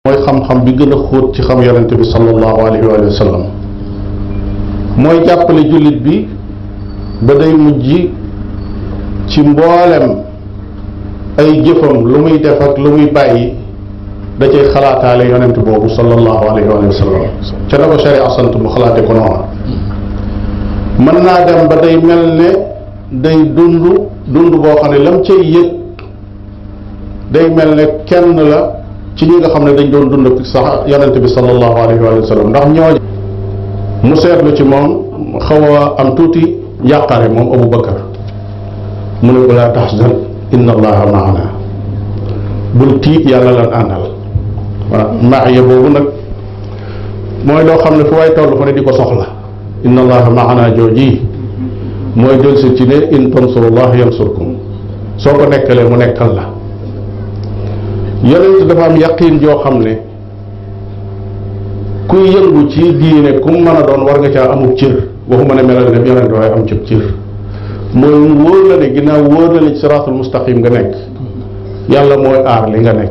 mooy xam-xam bi gën a xóot ci xam yonente bi sallallahu alayhi wa sallam mooy jàppale jullit bi ba day mujj ci mboolem ay jëfam lu muy def ak lu muy bàyyi da cay xalaataale yonent boobu sallallahu alayhi wa sallam ca na ko sharia sant mu xalaate ko noona mën naa dem ba day mel ne day dund dund boo xam ne lam cay yëg day mel ne kenn la ci ñi nga xam ne dañ doon dund sax yonent bi sallallahu alayhi wa sallam ndax ñooñu mu seetlu ci moom xaw a am tuuti njàqare moom Abu Bakar mu ne ko laa taxzan inna allaha maana bul tiit yàlla lan àndal waaw maaya boobu nag mooy loo xam ne fu waay toll fa ne di ko soxla inna allaha maana jooji mooy jël si ci ne in tansurullah yansurkum soo ko nekkalee mu nekkal la yonent dafa am yaqin joo xam ne kuy yëngu ci diine ku mu mën a doon war nga caa amub cër waxuma ne melal ne yonent waaye am cib cër mooy mu wóor la ne ginnaaw wóor la ne ci siraatul mustaqim nga nekk yàlla mooy aar li nga nekk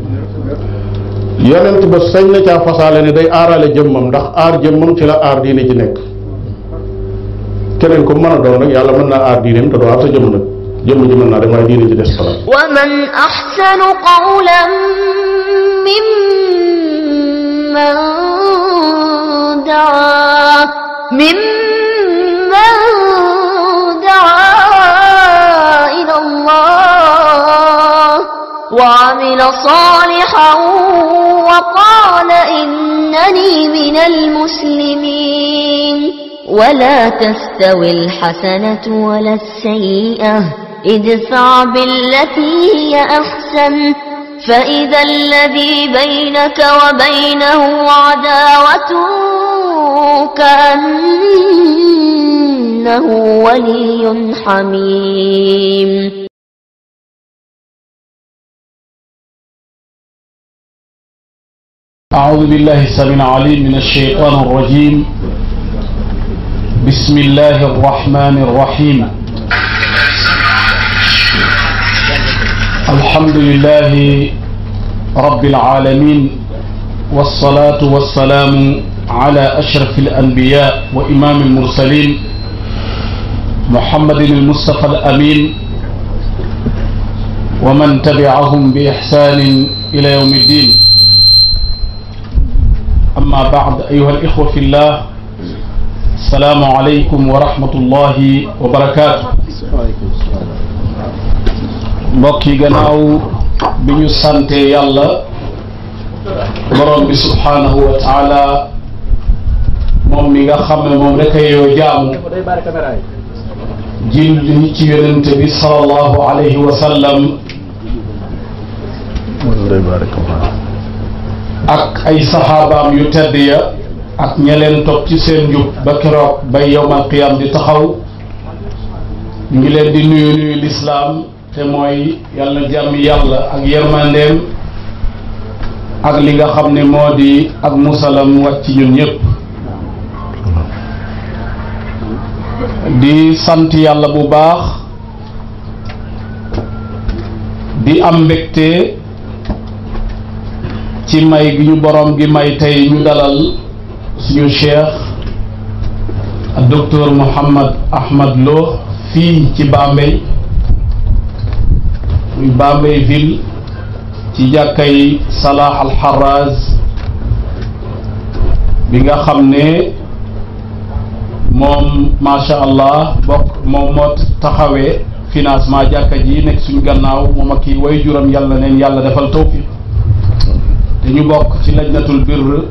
yonent ba sañ na caa fasaale ne day aarale jëmmam ndax aar jëmmam ci la aar diine ci nekk keneen ko mën a doon nag yàlla mën naa aar diineem te doo aar sa jëmm nag jëmm ji mën naa dem waaye diine ci des fa ومن أحسن قولا ممن دعا ممن دعا إلى الله وعمل صالحا وقال إنني من المسلمين ولا تستوي الحسنة ولا السيئة ادفع بالتي هي أحسن فإذا الذي بينك وبينه عداوة كأنه ولي حميم أعوذ بالله السميع العليم من الشيطان الرجيم بسم الله الرحمن الرحيم الحمد لله رب العالمين والصلاة والسلام على أشرف الأنبياء وإمام المرسلين محمد المصطفى الأمين ومن تبعهم بإحسان إلى يوم الدين أما بعد أيها الإخوة في الله السلام عليكم ورحمة الله وبركاته mbokk yi gannaaw bi ñu sante yàlla borom bi subhanahu wa taala moom mi nga xam ne moom rek a yoo jaamu jil ñi ci yonente bi salallahu alayhi wa sallam ak ay saxaabaam yu tedd ya ak ña leen topp ci seen njub ba keroog bay yowmal qiyam di taxaw ñu ngi leen di nuyu nuyu lislaam te mooy yàlla na jàmm yàlla ak yërmandeem ak li nga xam ne moo di ak musalam wàcc ñun ñëpp di sant yàlla bu baax di am mbégte ci may gi ñu borom gi may tey ñu dalal suñu cheikh docteur Mouhammad Ahmad Lo fii ci Bambey muy Bambey ville ci jàkkay Salah Al Harraz bi nga xam ne moom macha allah bokk moom moo taxawee financement jàkka ji nekk suñu gannaaw moom ak kii way juram yàlla neen yàlla defal tawfiq te ñu bokk ci lajnatul birr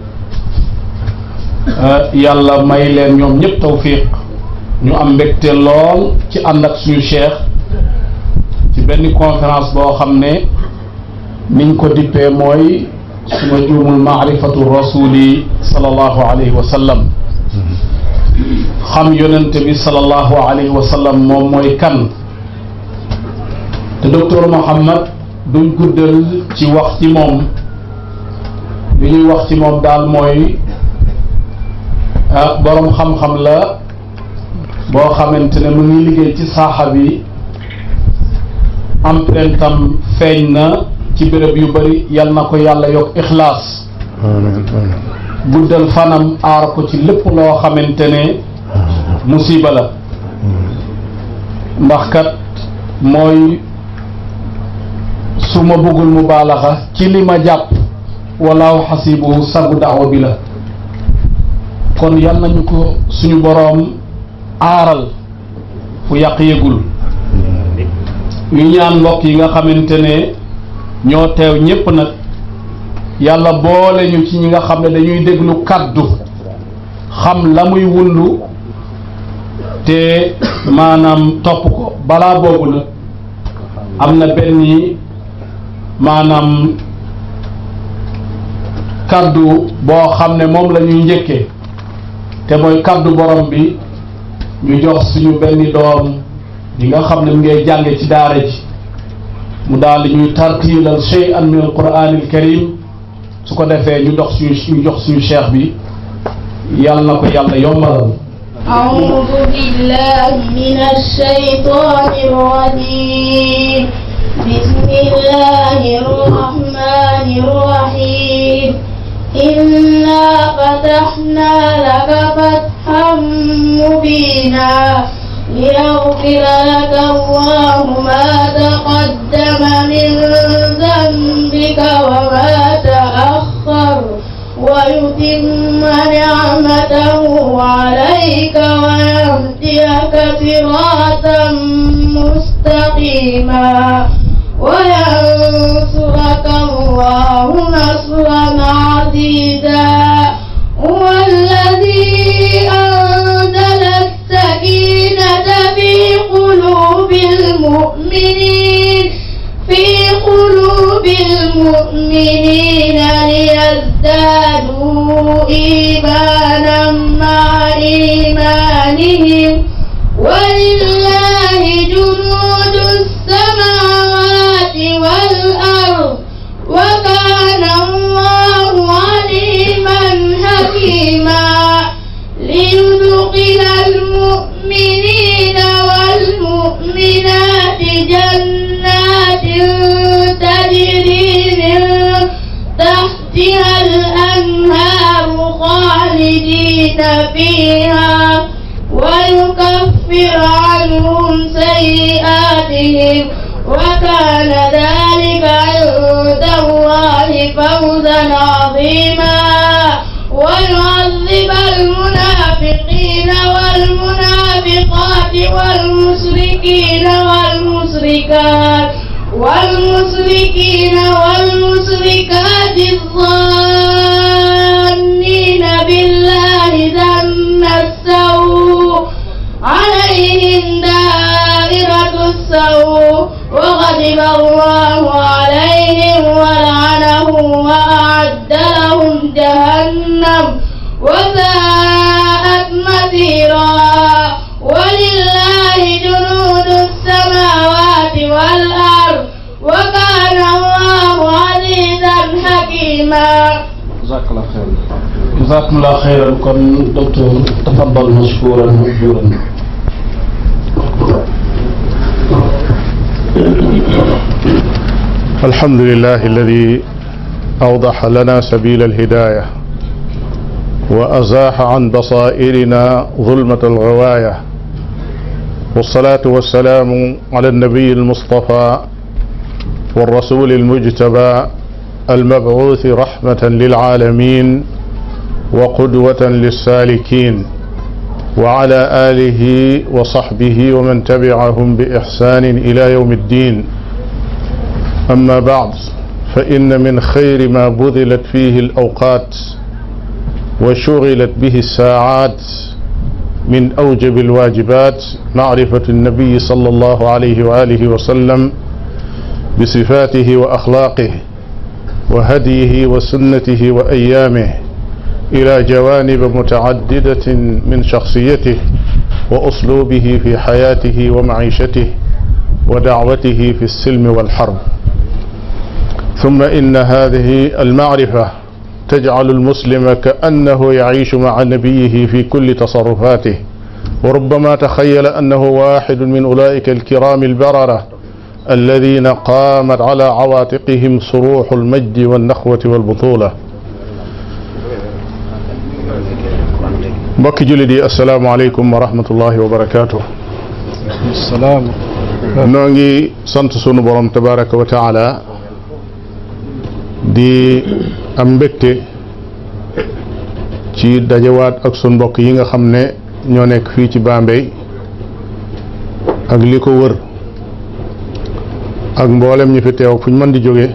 yàlla may leen ñoom ñëpp tawfiq ñu am mbégte lool ci ànd ak suñu cheikh ci benn conférence boo xam ne niñ ko dippee mooy suma juumul maarifatu rasuli sallallahu alayhi wa sallam xam yonente bi sallallahu alayhi wa sallam moom mooy kan te docteur Mohammad duñ guddal ci wax ci moom li ñuy wax ci moom daal mooy boroom xam-xam la boo xamante ne mu ngi liggéey ci saaxa bi empreinte am feeñ na ci béréb yu bari yal na ko yàlla yokk ixlaas amiin amiin guddal fanam aar ko ci lépp loo xamante ne musiba la ndax kat mooy su ma bëggul mu baalaxa ci li ma jàpp walaaw xasibu sagu daawa bi la kon yal nañu ko suñu boroom aaral fu yàq yëgul ñu ñaan mbokk yi nga xamante ne ñoo teew ñépp nag yàlla boole ñu ci ñi nga xam ne dañuy déglu kàddu xam la muy wundu te maanaam topp ko balaa boobu nag am na benn maanaam kàddu boo xam ne moom la ñuy njëkkee te mooy kàddu borom bi ñu jox suñu benn doom yi nga xam ne mu ngay jànge ci daara ji mu daal di ñuy tartiilal shay'an min alquran alkarim su ko defee ñu dox suñu ñu jox suñu cheikh bi yàlla na ko yàlla yombalal أعوذ بالله من الشيطان الرجيم بسم الله الرحمن الرحيم إنا فتحنا لك فتحا مبينا ليغفر لك الله ما تقدم من ذنبك وما تأخر ويتم نعمته عليك ويهديك صراطا مستقيما وينصرك الله نصرا عزيزا هو الذي أنزل السكينة في قلوب المؤمنين في قلوب المؤمنين ليزدادوا إيمانا مع إيمانهم ولله جنود السماوات والأرض وكان الله عليما حكيما ليدخل المؤمنين والمؤمنات جنات تجري من تحتها الأنهار خالدين فيها ويكفر عنهم سيئاتهم وكان ذلك عند الله فوزا عظيما ويعذب المنافقين والمنافقات والمشركين والمشركات والمشركين والمشركات الظانين بالله ظن السوء عليهم دائرة السوء وغضب الله عليهم ولعنهم وأعد لهم جهنم وساءت مسيرا ولله جنود السماوات والأرض وكان الله عزيزا حكيما jazakallah xeyran jazakumullah xeyran kon docteur tafaddal mashkuran mahjuran الحمد لله الذي أوضح لنا سبيل الهداية وأزاح عن بصائرنا ظلمة الغواية والصلاة والسلام على النبي المصطفى والرسول المجتبى المبعوث رحمة للعالمين وقدوة للسالكين وعلى آله وصحبه ومن تبعهم بإحسان إلى يوم الدين أما بعد فإن من خير ما بذلت فيه الأوقات وشغلت به الساعات من أوجب الواجبات معرفة النبي صلى الله عليه وآله وسلم بصفاته وأخلاقه وهديه وسنته وأيامه إلى جوانب متعددة من شخصيته وأسلوبه في حياته ومعيشته ودعوته في السلم والحرب ثم إن هذه المعرفة تجعل المسلم كأنه يعيش مع نبيه في كل تصرفاته وربما تخيل أنه واحد من أولئك الكرام البررة الذين قامت على عواتقهم صروح المجد والنخوة والبطولة mbokki jullit yi asalaamaaleykum wa rahmatullahi wa barakaatu. salaam. noo ngi sant sunu borom tabaraka wa taala di am mbégte ci dajewaat ak sunu mbokk yi nga xam ne ñoo nekk fii ci Bambey ak li ko wër ak mboolem ñu fi teew fu ñu mën di jóge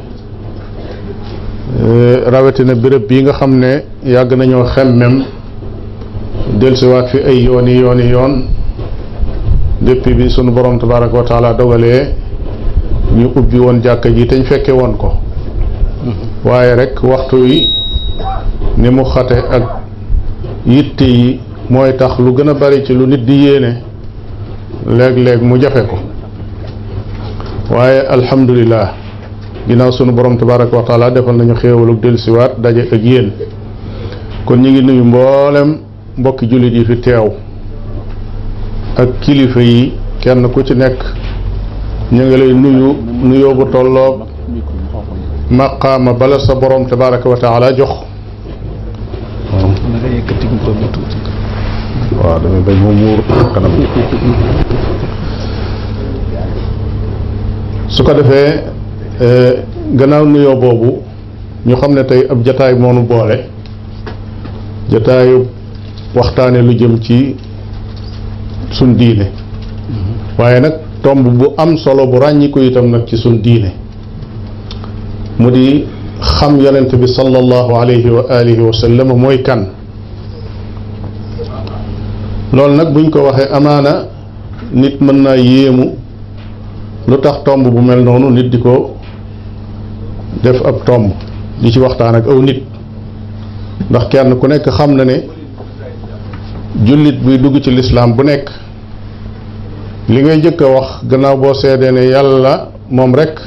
rawatina béréb bii nga xam ne yàgg nañoo xemmem dellusiwaat fi ay yooni yooni yoon depuis bi sunu borom tabaraka wa taala dogalee ñu ubbi woon jàkka ji te ñu fekke woon ko waaye rek waxtu yi ni mu xate ak yitte yi mooy tax lu gën a bari ci lu nit di yéene léeg-léeg mu jafe ko waaye alhamdulillah ginnaaw sunu borom tabaraka wa taala defal nañu xéewaluk dellusiwaat daje ak yéen kon ñu ngi nuyu mboolem mbokki jullit yi fi teew ak kilifa yi kenn ku ci nekk ñu ngi lay nuyu nuyoo bu tolloog maqaama bala sa borom tabaraka wa taala jox waaw damay bañ mu muur kanam su ko defee gannaaw nuyoo boobu ñu xam ne tey ab jataay moonu boole jataayu waxtaane lu jëm ci suñ diine waaye nag tomb bu am solo bu ràññiku itam nag ci suñ diine mu di xam yonent bi sallallahu alayhi wa alihi wa sallam mooy kan loolu nag buñ ko waxee amaana nit mën naa yéemu lu tax tomb bu mel noonu nit di ko def ab tomb di ci waxtaan ak aw nit ndax kenn ku nekk xam na ne jullit buy dugg ci lislaam bu nekk li ngay njëkk a wax gannaaw boo seedee ne yàlla moom rekk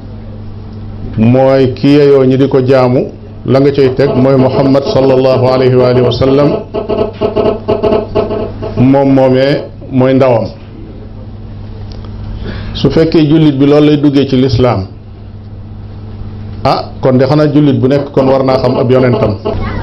mooy ki yeyoo ñi di ko jaamu la nga cay teg mooy muhammad sallallahu alayhi wa alihi wa sallam moom moomee mooy ndawam su fekkee jullit bi loolu lay duggee ci lislaam ah kon de xanaa jullit bu nekk kon war naa xam ab yonentam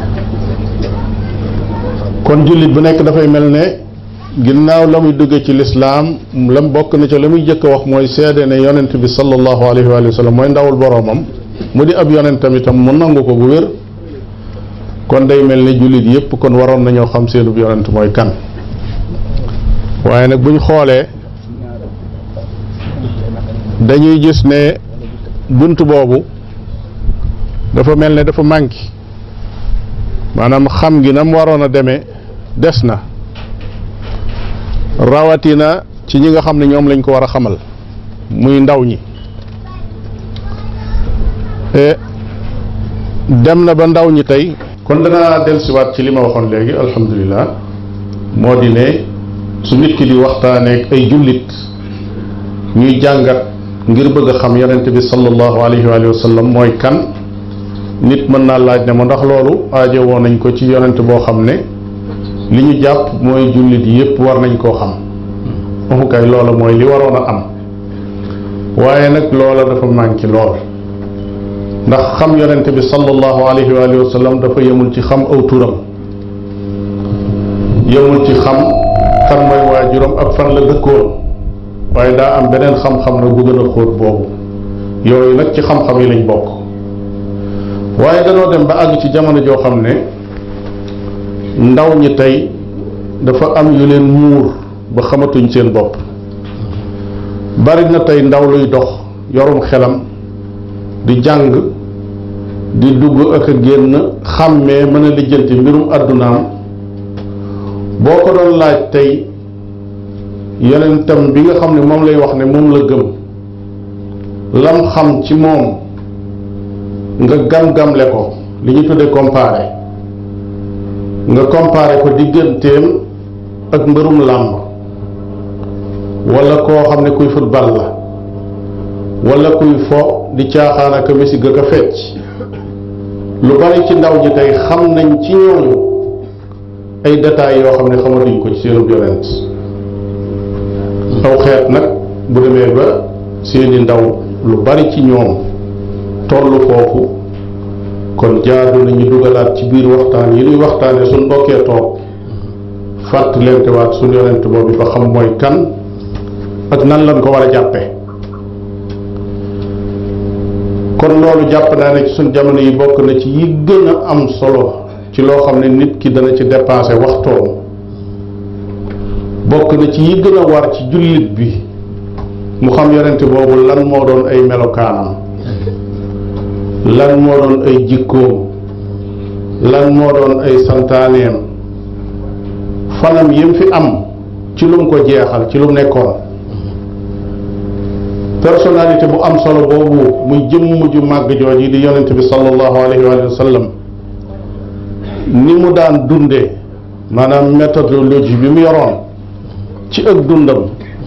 kon jullit bu nekk dafay mel ne ginnaaw la muy dugge ci lislaam lam bokk na ca la muy jëkk a wax mooy seede ne yonent bi sallallahu alayhi wa sallam mooy ndawul boroomam mu di ab yonentam itam mu nangu ko bu wér kon day mel ne jullit yépp kon waroon nañoo xam seenub yonent mooy kan waaye nag buñ xoolee dañuy gis ne bunt boobu dafa mel ne dafa manqué maanaam xam gi nam waroon a demee des na rawatina ci ñi nga xam ne ñoom lañ ko war a xamal muy ndaw ñi dem na ba ndaw ñi tey kon danaa dellusiwaat ci li ma waxoon léegi alhamdulilah moo di ne su nit ki di waxtaaneek ay jullit ñuy jàngat ngir bëgg a xam yonent bi sallallahu alayhi wa sallam mooy kan nit mën naa laaj ne ma ndax loolu aajo woon nañ ko ci yonent boo xam ne li ñu jàpp mooy jullit yépp war nañ koo xam waxu kay loola mooy li waroon a am waaye nag loola dafa manqué lool ndax xam yonent bi sallallahu alayhi wa sallam dafa yemul ci xam aw turam yemul ci xam kan mooy waajuram ak fan la dëkkoon waaye daa am beneen xam-xam nag bu gën a xóot boobu yooyu nag ci xam-xam yi lañ bokk waaye danoo dem ba àgg ci jamono joo xam ne ndaw ñi tey dafa am yu leen muur ba xamatuñ seen bopp bari na tey ndaw luy dox yorum xelam di jàng di dugg ak a génn xàmmee mën a lijjanti mbirum àddunaam boo ko doon laaj tey yonentam bi nga xam ne moom lay wax ne moom la gëm lam xam ci moom nga gam-gamle ko li ñu tuddee comparé nga comparé ko digganteem ak mbërum làmb wala koo xam ne kuy football la wala kuy fo di caaxaan ak a misig ak a fecc lu bari ci ndaw ñi tey xam nañ ci ñooñu ay détails yoo xam ne xamatuñ ko ci seenub yonent aw xeet nag bu demee ba seeni ndaw lu bari ci ñoom tollu foofu kon jaadu nañu dugalaat ci biir waxtaan yi nuy waxtaane suñ bokkee toog fàttalente waat suñ yonent boobu ba xam mooy kan ak nan lañ ko war a jàppe kon loolu jàpp naa ne ci suñ jamono yi bokk na ci yi gën a am solo ci loo xam ne nit ki dana ci dépensé waxtoom bokk na ci yi gën a war ci jullit bi mu xam yonent boobu lan moo doon ay melokaanam lan moo doon ay jikkoom lan moo doon ay santaaneem fanam yim fi am ci lu mu ko jeexal ci lu mu nekkoon personnalité bu am solo boobu muy jëmm ju màgg jooji di yonent bi sallallahu alayhi wa sallam ni mu daan dunde maanaam méthodologie bi mu yoroon ci ak dundam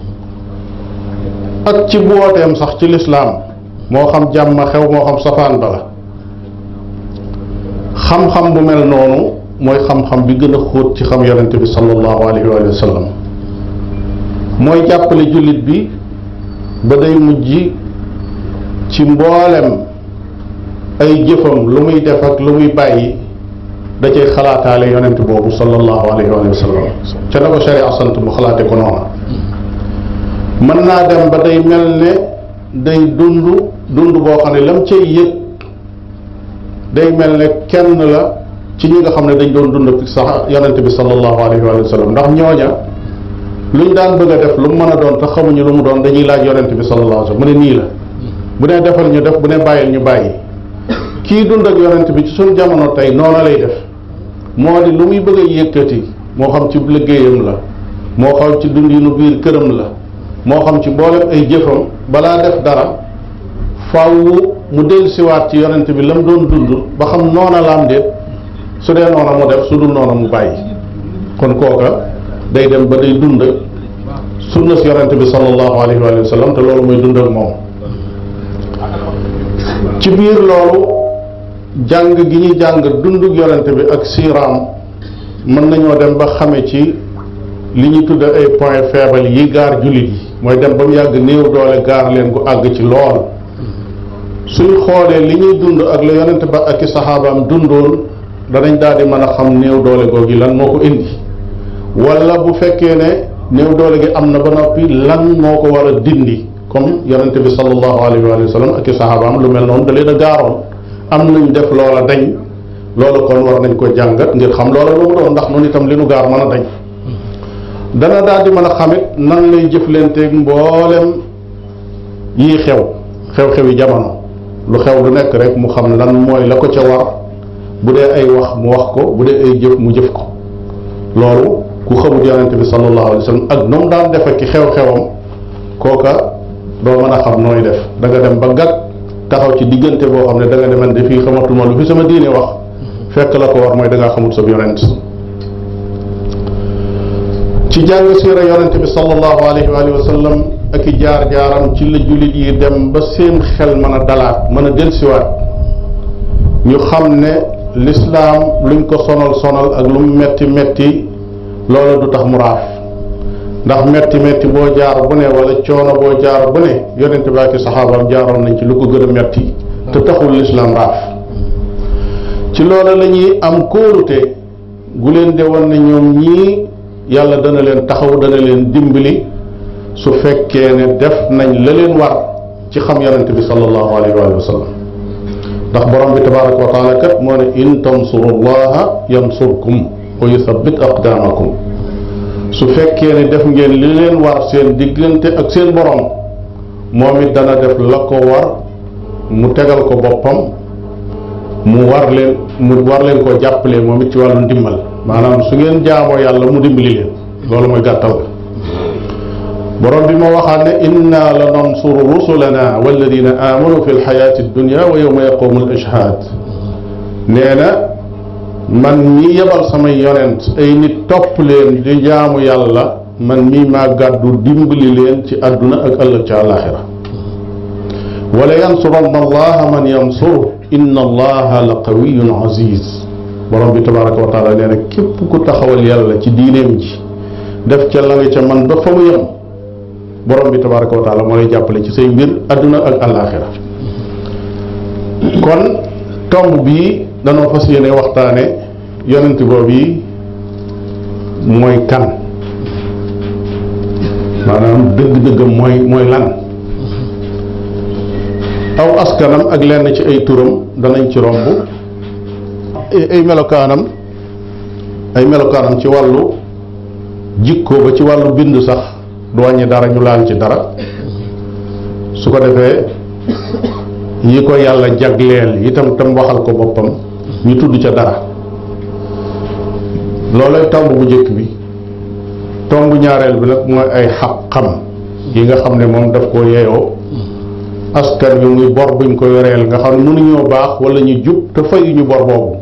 ak ci booteem sax ci lislaam moo xam jàmm xew moo xam safaan ba la xam-xam bu mel noonu mooy xam-xam bi gën a xóot ci xam yonente bi sallallahu alayhi wa sallam mooy jàppale jullit bi ba day mujj ci mboolem ay jëfam lu muy def ak lu muy bàyyi da cay xalaataale yonent boobu sallallahu alayhi wa sallam ca na ko sharia sant mu xalaate ko noona mën naa dem ba day mel ne day dund dund boo xam ne lam cay yëg day mel ne kenn la ci ñi nga xam ne dañ doon dund sax yonent bi sallallahu alayhi wa sallam ndax ñooña luñ daan bëgg a def lu mu mën a doon te xamuñu lu mu doon dañuy laaj yonent bi sallallahu alayhi wa sallam mu ne nii la bu ne defal ñu def bu ne bàyyil ñu bàyyi kii dund ak yonent bi ci suñ jamono tey noona lay def moo di lu muy bëgg a yëkkati moo xam ci liggéeyam la moo xam ci dundinu biir këram la moo xam ci mboolem ay jëfam balaa def dara faaw mu dellusiwaat ci yonent bi la mu doon dund ba xam noona la am déet su dee noona mu def su dul noona mu bàyyi kon kooka day dem ba day dund sunna si yonent bi sallallahu alayhi wa sallam te loolu mooy dund ak moom ci biir loolu jàng gi ñuy jàng dundug yonent bi ak siiraam mën nañoo dem ba xame ci li ñu tudde ay point faible yi gaar jullit yi mooy dem ba mu yàgg néew doole gaar leen gu àgg ci lool suñ xoolee li ñuy dund ak la yonent ba ak i saxaabaam dundoon danañ daal di mën a xam néew doole googi lan moo ko indi wala bu fekkee ne néew doole gi am na ba noppi lan moo ko war a dindi comme yonent bi sallallahu alayhi wa sallam ak i saxaabaam lu mel noonu da leen a gaaroon am nañ def loola dañ loolu kon war nañ ko jàngat ngir xam loola lu mu doon ndax noonu itam li nu gaar mën a dañ dana daal di mën a xamit nan lay jëflanteeg mboolem yii xew xew-xewi jamono lu xew lu nekk rek mu xam lan mooy la ko ca war bu dee ay wax mu wax ko bu dee ay jëf mu jëf ko loolu ku xamut yonente bi sallallahu alayhi wa sallam ak nu mu daan defe ki xew-xewam kooka doo mën a xam nooy def da nga dem ba gàtt taxaw ci diggante boo xam ne da nga demen de fii xamatuma lu fi sama diine wax fekk la ko war mooy da ngaa xamut sa yonent ci jàng siira yonente bi sallallahu alayhi wa sallam ak i jaar-jaaram ci la jullit yi dem ba seen xel mën a dalaat mën a delsiwaat ñu xam ne lislaam luñ ko sonal sonal ak lu mu metti metti loola du tax mu raaf ndax metti metti boo jaar bu ne wala coono boo jaar bu ne yonente bi ak i saxaabaam jaaroon nañ ci lu ko gën a metti te taxul lislaam raaf ci loola la ñuy am kóolute gu leen de woon ne ñoom ñii yàlla dana leen taxaw dana leen dimbali su fekkee ne def nañ la leen war ci xam yonente bi sallallahu alayhi wa sallam ndax borom bi tabaraka wa taala kat moo ne in tansurullaha yansurkum wa yuthabbit aqdamakum su fekkee ne def ngeen li leen war seen diggante ak seen borom moom it dana def la ko war mu tegal ko boppam mu war leen mu war leen koo jàppale moom it ci wàllu ndimbal maanaam su ngeen jaamoo yàlla mu dimbali leen loolu mooy gàttal borom bi moo waxaat ne inna la nansuru rusulana walladina amanu fi lxayaati dunya wa yowma yaqumu al ashhad nee na man mii yebal samay yonent ay nit topp leen di jaamu yàlla man mii maa gàddu dimbali leen ci àdduna ak ëllëg ca àlaxira wala yansuranna allaha man yansuru inna allaha la qawiyun aziz borom bi tabaraka wa taala nee na képp ku taxawal yàlla ci diineem ji def ca la nga ca man ba fa mu yem borom bi tabaraka wa taala moo lay jàppale ci say mbir adduna ak àllaaxira kon tomb bii danoo fas yéene waxtaane yonent boobu yi mooy kan maanaam dëgg-dëggam mooy mooy lan aw askanam ak lenn ci ay turam danañ ci romb ay melokaanam ay melokaanam ci wàllu jikko ba ci wàllu bind sax du wàññi dara ñu laal ci dara su ko defee yi ko yàlla jagleel itam tam waxal ko boppam ñu tudd ca dara loolay tomb bu njëkk bi tomb ñaareel bi nag mooy ay xaq-xam yi nga xam ne moom daf koo yeyoo askan wi muy bor buñ ko yoreel nga xam ne mënuñoo baax wala ñu jub te fayuñu bor boobu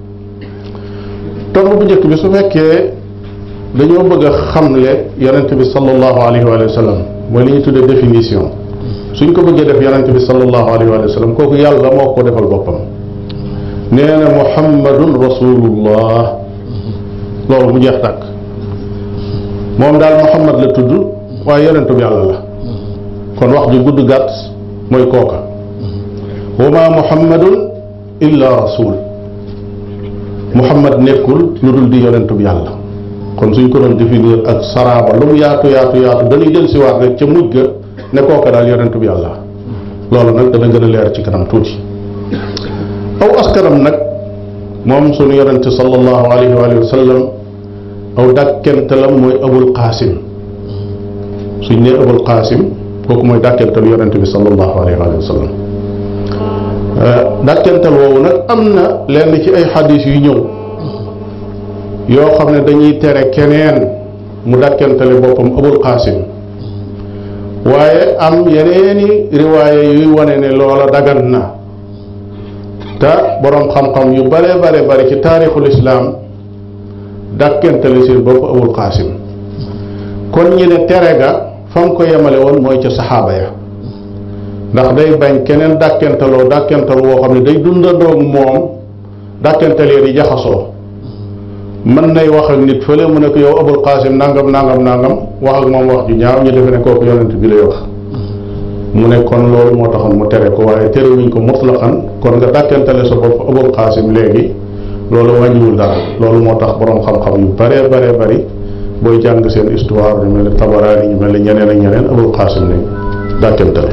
tomb bu njëkk bi su fekkee dañoo bëgg a xamle yonent bi sallallahu alayhi wa sallam mooy li ñu tuddee définition suñ ko bëggee def yonent bi sallallahu alayhi wa sallam kooku yàlla moo ko defal boppam nee na muhammadun rasulullah loolu mu jeex tàkk moom daal muhammad la tudd waaye yonentu bi yàlla la kon wax ju gudd gàtt mooy kooka wa ma muhammadun illa rasul muhammad nekkul lu dul di yonentu bi yàlla kon suñ ko doon définir ak saraaba lu mu yaatu yaatu yaatu dañuy del siwaat rek ca mujj ga ne kooka daal yonentu bi yàlla loolu nag dana gën a leer ci kanam tuuti aw askanam nag moom sunu yonente sallallahu alayhi wa sallam aw dàkkentelam mooy abul qaasim suñ nee abul qaasim kooku mooy dàkkental yonente bi sallallahu alayhi wa sallam dàkkental woowu nag am na lenn ci ay xadis yu ñëw yoo xam ne dañuy tere keneen mu dàkkentale boppam abul qaasim waaye am yeneeni riwaaye yuy wane ne loola dagan na te boroom xam-xam yu bare bare bare ci taarixul islaam dàkkentale seen bopp abul qaasim kon ñi ne tere ga fa mu ko yemale woon mooy ca saxaaba ya ndax day bañ keneen dàkkentaloo dàkkental woo xam ne day dundandoog moom dàkkental yi jaxasoo mën nay wax ak nit fële mu ne ko yow abul qaasim nangam nangam nangam wax ak moom wax ju ñaaw ñu defe ne kooku yonent bi lay wax mu ne kon loolu moo taxoon mu tere ko waaye tere wuñ ko mutlaqan kon nga dàkkentale sa bopp abul qaasim léegi loolu wàññiwul dara loolu moo tax boroom xam-xam yu bare bare bari booy jàng seen histoire ñu mel ne tabaraani ñu mel ne ñeneen ak ñeneen abul qaasim lañ dàkkentale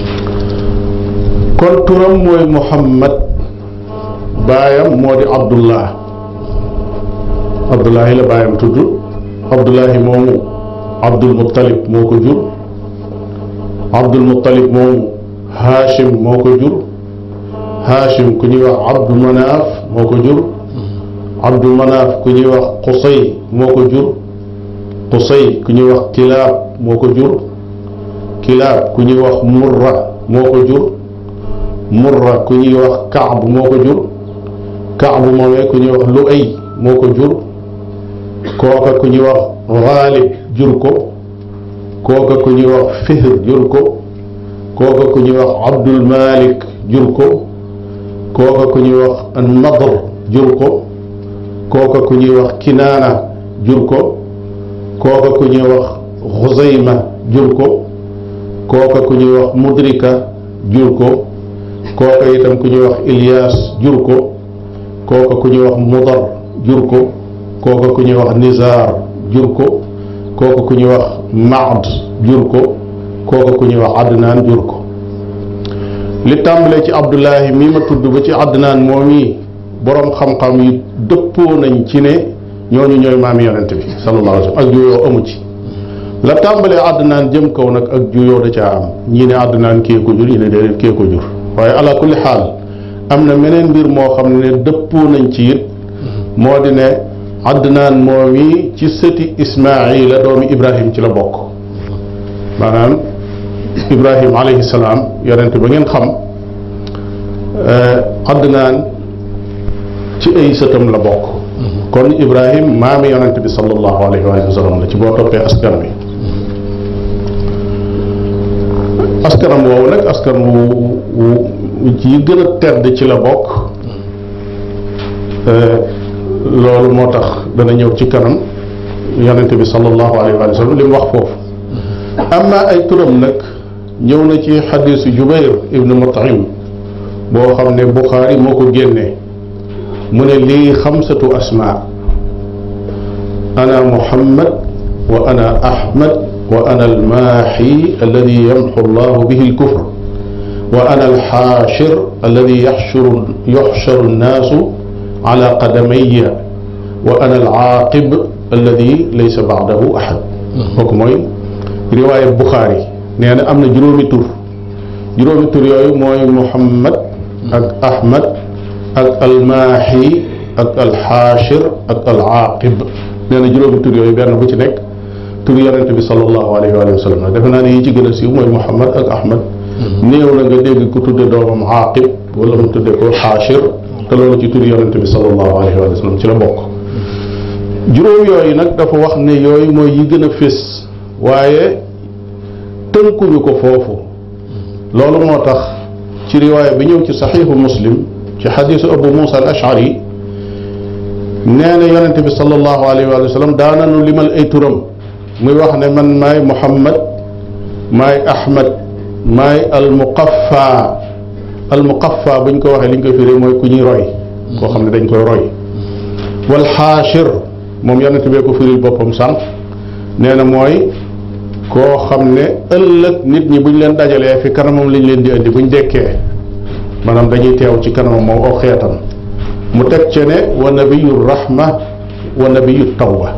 kon turam mooy muhammad baayam moo di abdullah abdullahi la baayam tudd abdullahi moomu abdul muttalib moo ko jur abdul muttalib moomu haashim moo ko jur haashim ku ñuy wax abdu manaaf moo ko jur abdu manaaf ku ñuy wax qusay moo ko jur qusay ku ñuy wax kilaab moo ko jur kilaab ku ñuy wax murra moo ko jur murra ku ñuy wax kaab moo ko jur kaab moomee ku ñuy wax lu'ay moo ko jur kooka ku ñuy wax gaalib jur ko kooka ku ñuy wax fihr jur ko kooka ku ñuy wax abdul malik jur ko kooka ku ñuy wax nadr jur ko kooka ku ñuy wax kinaana jur ko kooka ku ñuy wax xuzayma jur ko kooka ku ñuy wax mudrika jur ko kooka itam ku ñuy wax ilyas jur ko kooka ku ñuy wax mudar jur ko kooka ku ñuy wax nizar jur ko kooka ku ñuy wax maad jur ko kooka ku ñuy wax adnaan jur ko li tàmbalee ci abdullahi mii ma tudd ba ci adnaan moom yi boroom xam-xam yi dëppoo nañ ci ne ñooñu ñooy maami yonente bi sallallahu alayhi wa sallam ak juyoo amu ci la tàmbalee adnaan jëm kaw nag ak juyoo da caa am ñii ne adnaan kee ko jur ñii ne déedéet kee ko jur waaye ala kulli xaal am na meneen mbir moo xam ne dëppoo nañ ci it moo di ne adnaan moom yi ci sëti ismaila doomi ibrahim ci la bokk maanaam ibrahim alayhi salaam yonent ba ngeen xam adnaan ci ay sëtam la bokk kon ibrahim maami yonent bi sallallahu alayhi wa sallam la ci boo toppee askan wi askanam woowu nag askan wu yi gën a tedd ci la bokk loolu moo tax dana ñëw ci kanam yonente bi sallallahu alayhi wa sallam li mu wax foofu amma ay turam nag ñëw na ci xadisu jubair ibnu mutaim boo xam ne buxaari moo ko génne mu ne lii xamsatu asmaa ana muhammad wa ana ahmad wa ana almaaxi alladi yamxu allahu bihi alkufr wa ana alxaashir alladi yaxshuru yuxsharu annaasu ala qadamaya wa ana alaaqib alladi laysa baadahu ahad kooku mooy riwaaya buxaari nee na am na juróomi tur juróomi tur yooyu mooy muhammad ak ahmad ak almaaxi ak alxaashir ak alaaqib nee na juróomi tur yooyu benn bu ci nekk tur yonente bi sallallahu alayhi wa sallam la defe naa ne yi ci gën a siiw mooy muhammad ak ahmad néew na nga dégg ku tudde doomam aaqib wala mu tudde ko xaashir te loolu ci tur yonente bi sallallahu alayhi wa sallam ci la bokk juróom yooyu nag dafa wax ne yooyu mooy yi gën a fés waaye tënkuñu ko foofu loolu moo tax ci riwaaya bi ñëw ci saxiixu muslim ci xadiisu abu muusa al ashari nee na yonente bi sallallahu alayhi wa sallam daananu limal ay turam muy wax ne man maay muhammad maay ahmad maay almuqaffa almuqaffa buñ ko waxee li ñu koy firee mooy ku ñuy roy koo xam ne dañ koy roy wal xaashir moom yonent bee ko firil boppam sànq nee na mooy koo xam ne ëllëg nit ñi buñ leen dajalee fi kanamam lañ leen di indi buñ dekkee maanaam dañuy teew ci kanamam moom aw xeetam mu teg ce ne wa nabiyu rahma wa nabiyu tawba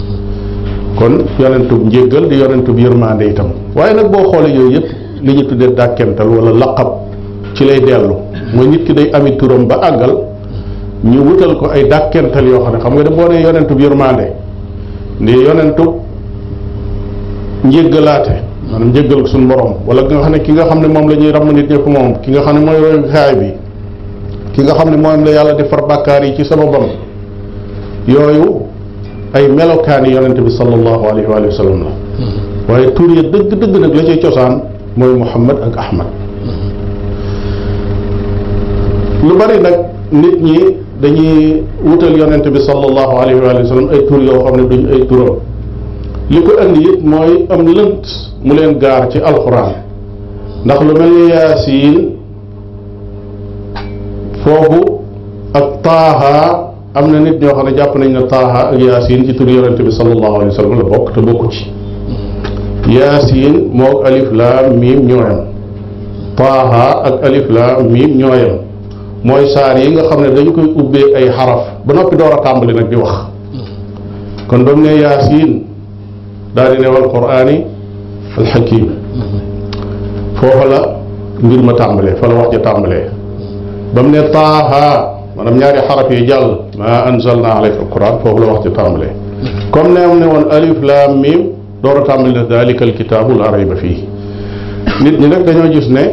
kon yonentub njéggal di yonentub yërmande itam waaye nag boo xoolee yooyu yëpp li ñu tuddee dàkkental wala laqab ci lay dellu mooy nit ki day ami turam ba àggal ñu wutal ko ay dàkkental yoo xam ne xam nga ne boo nee yonentub yërmande ni yonentub njéggalaate maanaam njéggal suñu borom wala ki nga xam ne ki nga xam ne moom la ñuy ramm nit ñëpp moom ki nga xam ne mooy royukaay bi ki nga xam ne moom la yàlla di far bàkkaar yi ci sababam yooyu ay melokaani yonente bi sallallahu alayhi wa sallam la waaye tur ya dëgg dëgg nag la cay cosaan mooy muhammad ak ahmad lu bari nag nit ñi dañuy wutal yonente bi sallallahu alayhi wa sallam ay tur yoo xam ne duñ ay turam li ko andi it mooy am lënt mu leen gaar ci alxuraan ndax lu mel ni yaasiin foofu ak taaha am na nit ñoo xam ne jàpp nañ ne taaha ak yaasiin ci tur yonente bi sallallahu alayhi wa sallam la bokk te bokku ci yaasiin moog alif laam miim ñooyam taaha ak alif laam miim ñooyam mooy saar yi nga xam ne dañu koy ubbee ay xaraf ba noppi door a tàmbali nag di wax kon ba mu ne yaasiin daal di ne wal quraani alxakim foofa la mbir ma tàmbalee fa la wax ja tàmbalee ba mu ne taaha maanaam ñaari xaraf yi jàll ma anzalna alayka alquran foofu la wax ja tàmbalee comme ne am ne woon alif laam miim door a tàmbali ne dalika alkitaabu la rayba fii nit ñi nag dañoo gis ne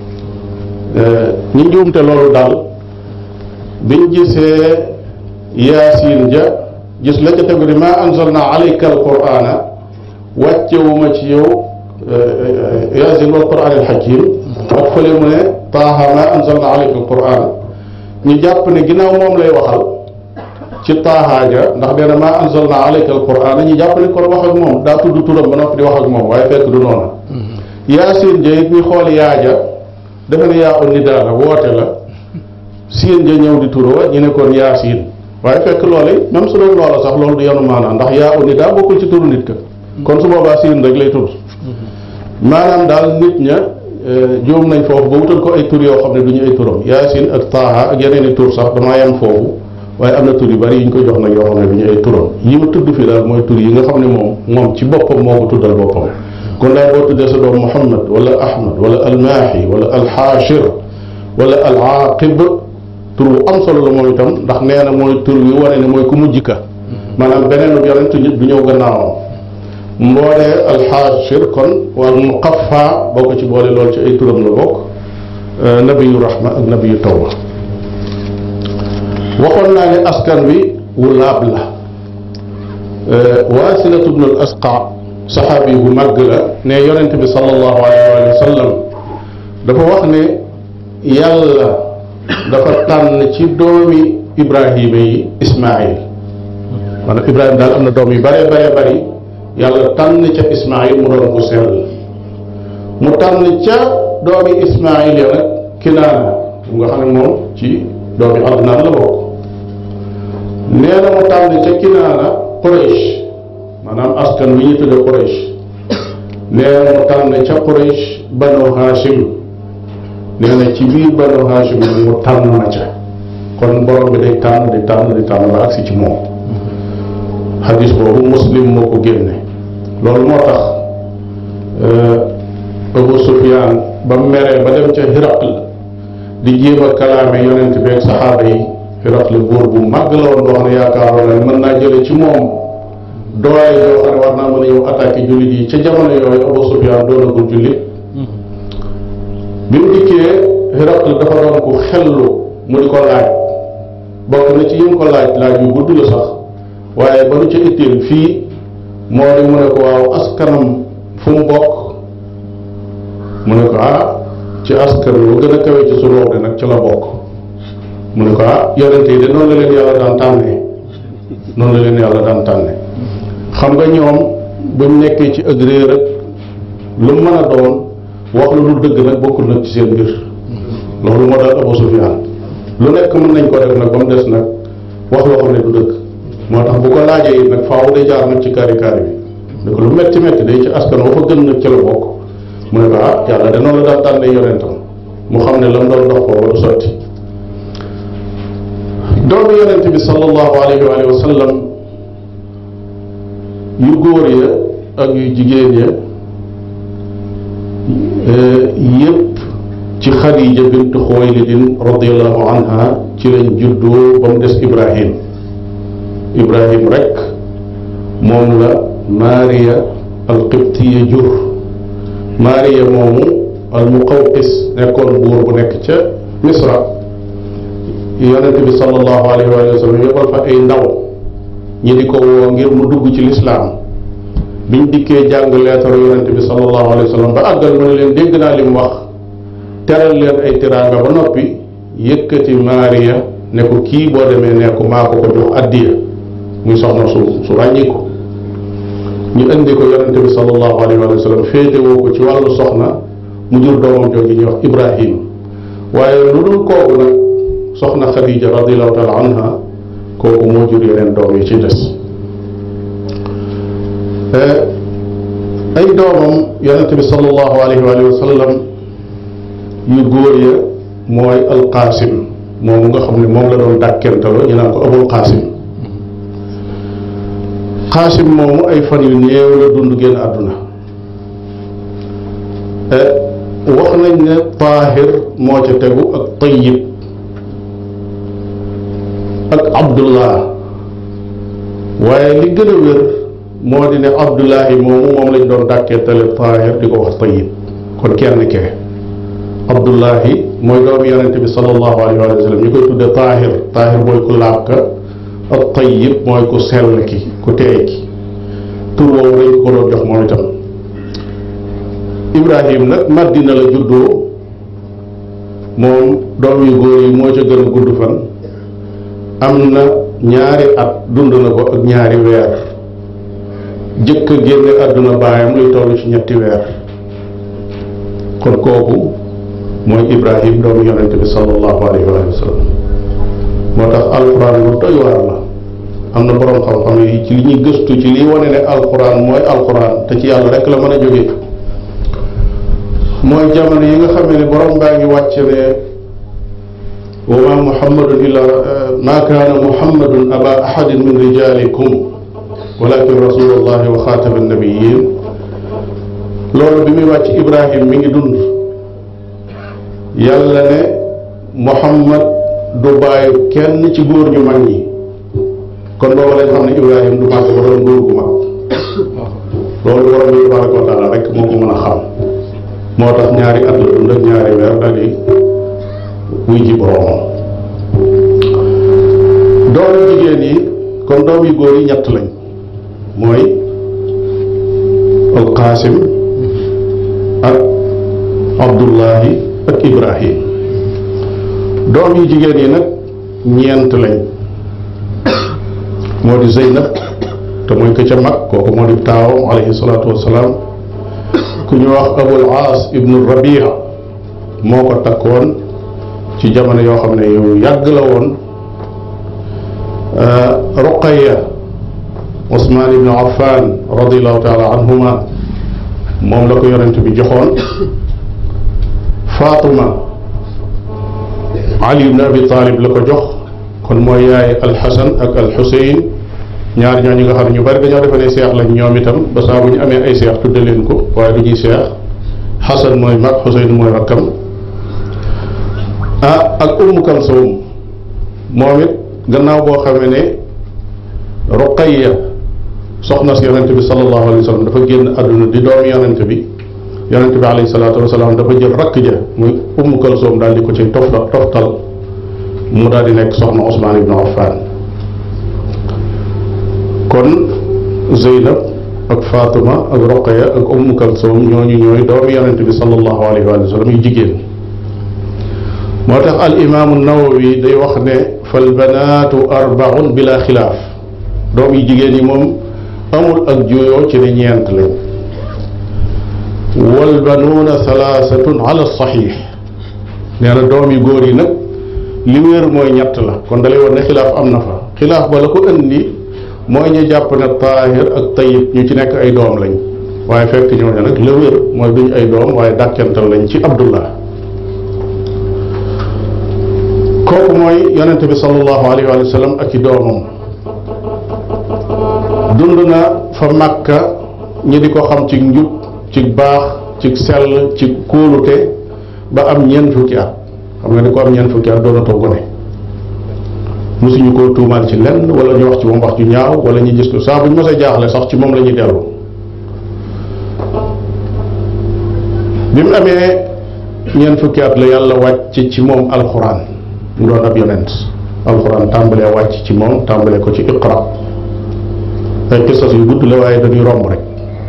ñi njuumte loolu daal biñ gisee yaasiin ja gis la ca tegu di ma anzalna alayka alqurana wàccewuma ci yow yaasiin wal quran alxakim ak fële mu ne taaha ma anzalna alayka alquran ñu jàpp ne ginnaaw moom lay waxal ci taaha ja ndax nee na ma anzalna alayka alquran ñu jàpp ne kon wax ak moom daa tudd turam ba noppi di wax ak moom waaye fekk du noonu yaasiin ja it ñu xool yaaja defe ne yaa un nidaa la woote la siin ja ñëw di turoo ñu ne kon yaasiin waaye fekk loole même su doon loola sax loolu du yanu maanaam ndax yaa un nidaa bokkul ci turu nit ka kon su boobaa siin rek lay tudd maanaam daal nit ña juum nañ foofu ba wutal ko ay tur yoo xam ne du ñu ay turam yaasin ak taaha ak yeneen i tur sax damaa yem foofu waaye am na tur yu bari yi ñu koy jox nag yoo xam ne du ñu ay turam yi ma tudd fi daal mooy tur yi nga xam ne moom moom ci boppam moo ko tuddal boppam kon daal boo tuddee sa doom muhammad wala ahmad wala almaahi wala alxaashir wala alaaqib tur bu am solo la moom itam ndax nee na mooy tur wi wane ne mooy ku mujj ka maanaam beneen yonent du ñëw gannaawam mboolee alxaashir kon wal muqaffa boo ko ci boole lool ci ay turam la bokk nabiyu rahma ak nabiyu tawba waxoon naa ne askan wi wu laab la waasilatu bnu al asqa saxaabi bu màgg la ne yonent bi sallallahu alayhi wa sallam dafa wax ne yàlla dafa tànn ci doomi ibrahima yi ismail maanaam ibrahima daal am na doom yu bare bare bari yàlla tànn ca ismail mu doon ku sell mu tànn ca doomi ismail ya nag kinaana mu nga xam ne moom ci doomi adnaan la bokk nee na mu tànn ca kinaana quraish maanaam askan bi ñu tudde quraish nee na mu tànn ca quraish banu hashim nee na ci biir banu hashim nag mu tànn na ca kon borom bi day tànn di tànn di tànn ba agsi ci moom xadis boobu muslim moo ko génne loolu moo tax Abu Sufyaan ba mu meree ba dem ca Hiraql di jéem a kalaame yonent bi ak saxaaba yi Hiraql buur bu màgg la woon boo xam ne yaakaaroon na mën naa jële ci moom doole yoo xam ne war naa mën a yow attaqué jullit yi ca jamono yooyu Abu Sufyaan doonagul jullit bi mu dikkee Hiraql dafa doon ku xellu mu di ko laaj bokk na ci yim ko laaj laaj yu gudd la sax waaye ba nu ca itteel fii moo di mu ne ko waaw askanam fu mu bokk mu ne ko ah ci askan wu gën a kawe ci suñu de nag ci la bokk mu ne ko ah yonente yi de noonu la leen yàlla daan tànnee noonu la leen yàlla daan tànnee xam nga ñoom buñ nekkee ci ak réer rek lu mën a doon wax lu dul dëgg nag bokkul nag ci seen mbir loolu moo daal Abu Sufyaan lu nekk mën nañ ko def nag ba mu des nag wax loo xam ne du dëgg moo tax bu ko laajee it nag faaw day jaar nag ci kaari kaari bi ne ko lu metti metti day ci askan wa fa gën nag ci la bokk mu ne ko ah yàlla de noonu la daan tànnee yonentam mu xam ne la mu doon dox booba du sotti doomu yonent bi sallallahu alayhi wa alihi wa sallam yu góor ya ak yu jigéen ya yépp ci Xadija bint Xuwaylidin radiallahu anha ci lañ juddoo ba mu des Ibrahim Ibrahim rek moom la Maria alqibtiya jur Maria moomu almuqawqis nekkoon buur bu nekk ca Misra yonent bi sallallahu alayhi wa sallam yóbbal fa ay ndaw ñi di ko woo ngir mu dugg ci lislaam biñ dikkee jàng leetaru yonent bi sallallahu alayhi wa sallam ba àggal mu ne leen dégg naa li mu wax teral leen ay tiraanga ba noppi yëkkati Maria ne ko kii boo demee ne ko maa ko ko jox addiya muy soxna su su ràññi ko ñu indi ko yonente bi sallallahu alayhi wa sallam féetewoo ko ci wàllu soxna mu jur doomam jooju ñuy wax Ibrahim waaye lu dul kooku nag soxna Khadija radiallahu taala anha kooku moo jur yeneen doom yi ci des ay doomam yonente bi sallallahu alayhi wa sallam yu góor ya mooy alqaasim moomu nga xam ne moom la doon dàkkentaloo ñu naan ko abul qaasim qaasim moomu ay fan yu néew la dund génn àdduna wax nañ ne taahir moo ca tegu ak tayyib ak abdullah waaye li gën a wér moo di ne abdullahi moomu moom lañ doon dàkkentale taahir di ko wax tayyib kon kenn kee abdullahi mooy doomu yonente bi sallallahu alayhi wa sallam ñu koy tudde taahir taahir mooy ku laab ka ak tayyib mooy ku sell ki ku teey ki tur woowu dañ ko doon jox moom itam ibrahim nag madina la juddoo moom doom yu góor yi moo ca gën a gudd fan am na ñaari at dund na ko ak ñaari weer jëkk a génne àdduna baayam luy toll ci ñetti weer kon kooku mooy ibrahim doomu yonente bi sallallahu alayhi wa sallam moo tax alquran lu doy waar la am na boroom xam-xam yi ci li ñuy gëstu ci liy wane ne alquran mooy alquran te ci yàlla rek la mën a jóge mooy jamono yi nga xam ne borom baa ngi wàcce ne wa ma muhammadun illa ma kaana muhammadun aba ahadin min rijalikum walakin rasulullahi wa xaatama annabiyin loolu bi muy wàcc ibrahim mi ngi dund yàlla ne muhammad du bàyyi kenn ci góor ñu mag ñi kon booba lañ xam ne ibrahim du màgg ba doon góor gu mag loolu borom bi tabaraka wa taala rek moo ko mën a xam moo tax ñaari at la dund ak ñaari weer daal di wuy ji boromam doom yu jigéen yi kon doom yu góor yi ñett lañ mooy alqaasim ak abdullahi ak ibrahim doom yu jigéen yi nag ñeent lañ moo di zeynab te mooy ka ca mag kooku moo di taawam alayhi salaatu wasalaam ku ñu wax abul aas ibnu rabia moo ko takkoon ci jamono yoo xam ne yu yàgg la woon ruqaya usmaan ibnu affan radiallahu taala anhuma moom la ko yonent bi joxoon faatuma ali ibn abi talib la ko jox kon mooy yaay alxasan ak alxuseyn ñaar ñooñu nga xam ne ñu bari dañoo defe ne seex lañ ñoom itam ba saa bu ñu amee ay seex tudde leen ko waaye du ñuy seex xasan mooy mag xuseyn mooy rakkam ah ak ummu kalsum moom it gannaaw boo xamee ne ruqayya soxna si yonente bi sallallahu alayhi wa sallam dafa génn àdduna di doomi yonente bi yonente bi alayhi salaatu wasalaam dafa jël rakk ja muy ummu kalsoom daal di ko ci tofta toftal mu daal di nekk soxna Ousmane ibnu Affan kon Zeynab ak Fatima ak Roqaya ak ummu kalsoom ñooñu ñooy doomi yonente bi sallallahu alayhi wa sallam yu jigéen moo tax al imaamu nawawi day wax ne fal banaatu arbaun bila xilaaf doom yi jigéen yi moom amul ak juyoo ci ne ñeent lañ wal banuuna salaasatun ala saxiix nee na doom yu góor yi nag li wéer mooy ñett la kon dalay war ne xilaaf am na fa xilaaf ba la ko indi mooy ñu jàpp ne taahir ak tayib ñu ci nekk ay doom lañ waaye fekk ñooñu nag la wér mooy duñ ay doom waaye dàkkental lañ ci abdullah kooku mooy yonente bi sallallahu alayhi wa sallam ak i doomam dund na fa Makka ñi di ko xam ci njub ci baax ci sell ci kóolute ba am ñeent fukki at xam nga ni ko am ñeent fukki at doonatoo gone mosuñu koo tuumaal ci lenn wala ñu wax ci moom wax ju ñaaw wala ñu gis ko saa bu ñu mos a jaaxle sax ci moom la ñuy dellu bi mu amee ñeent fukki at la yàlla wàcc ci moom alxuraan mu doon ab yonent alxuraan tàmbalee wàcc ci moom tàmbalee ko ci iqra ay qisas yu gudd la waaye dañuy romb rek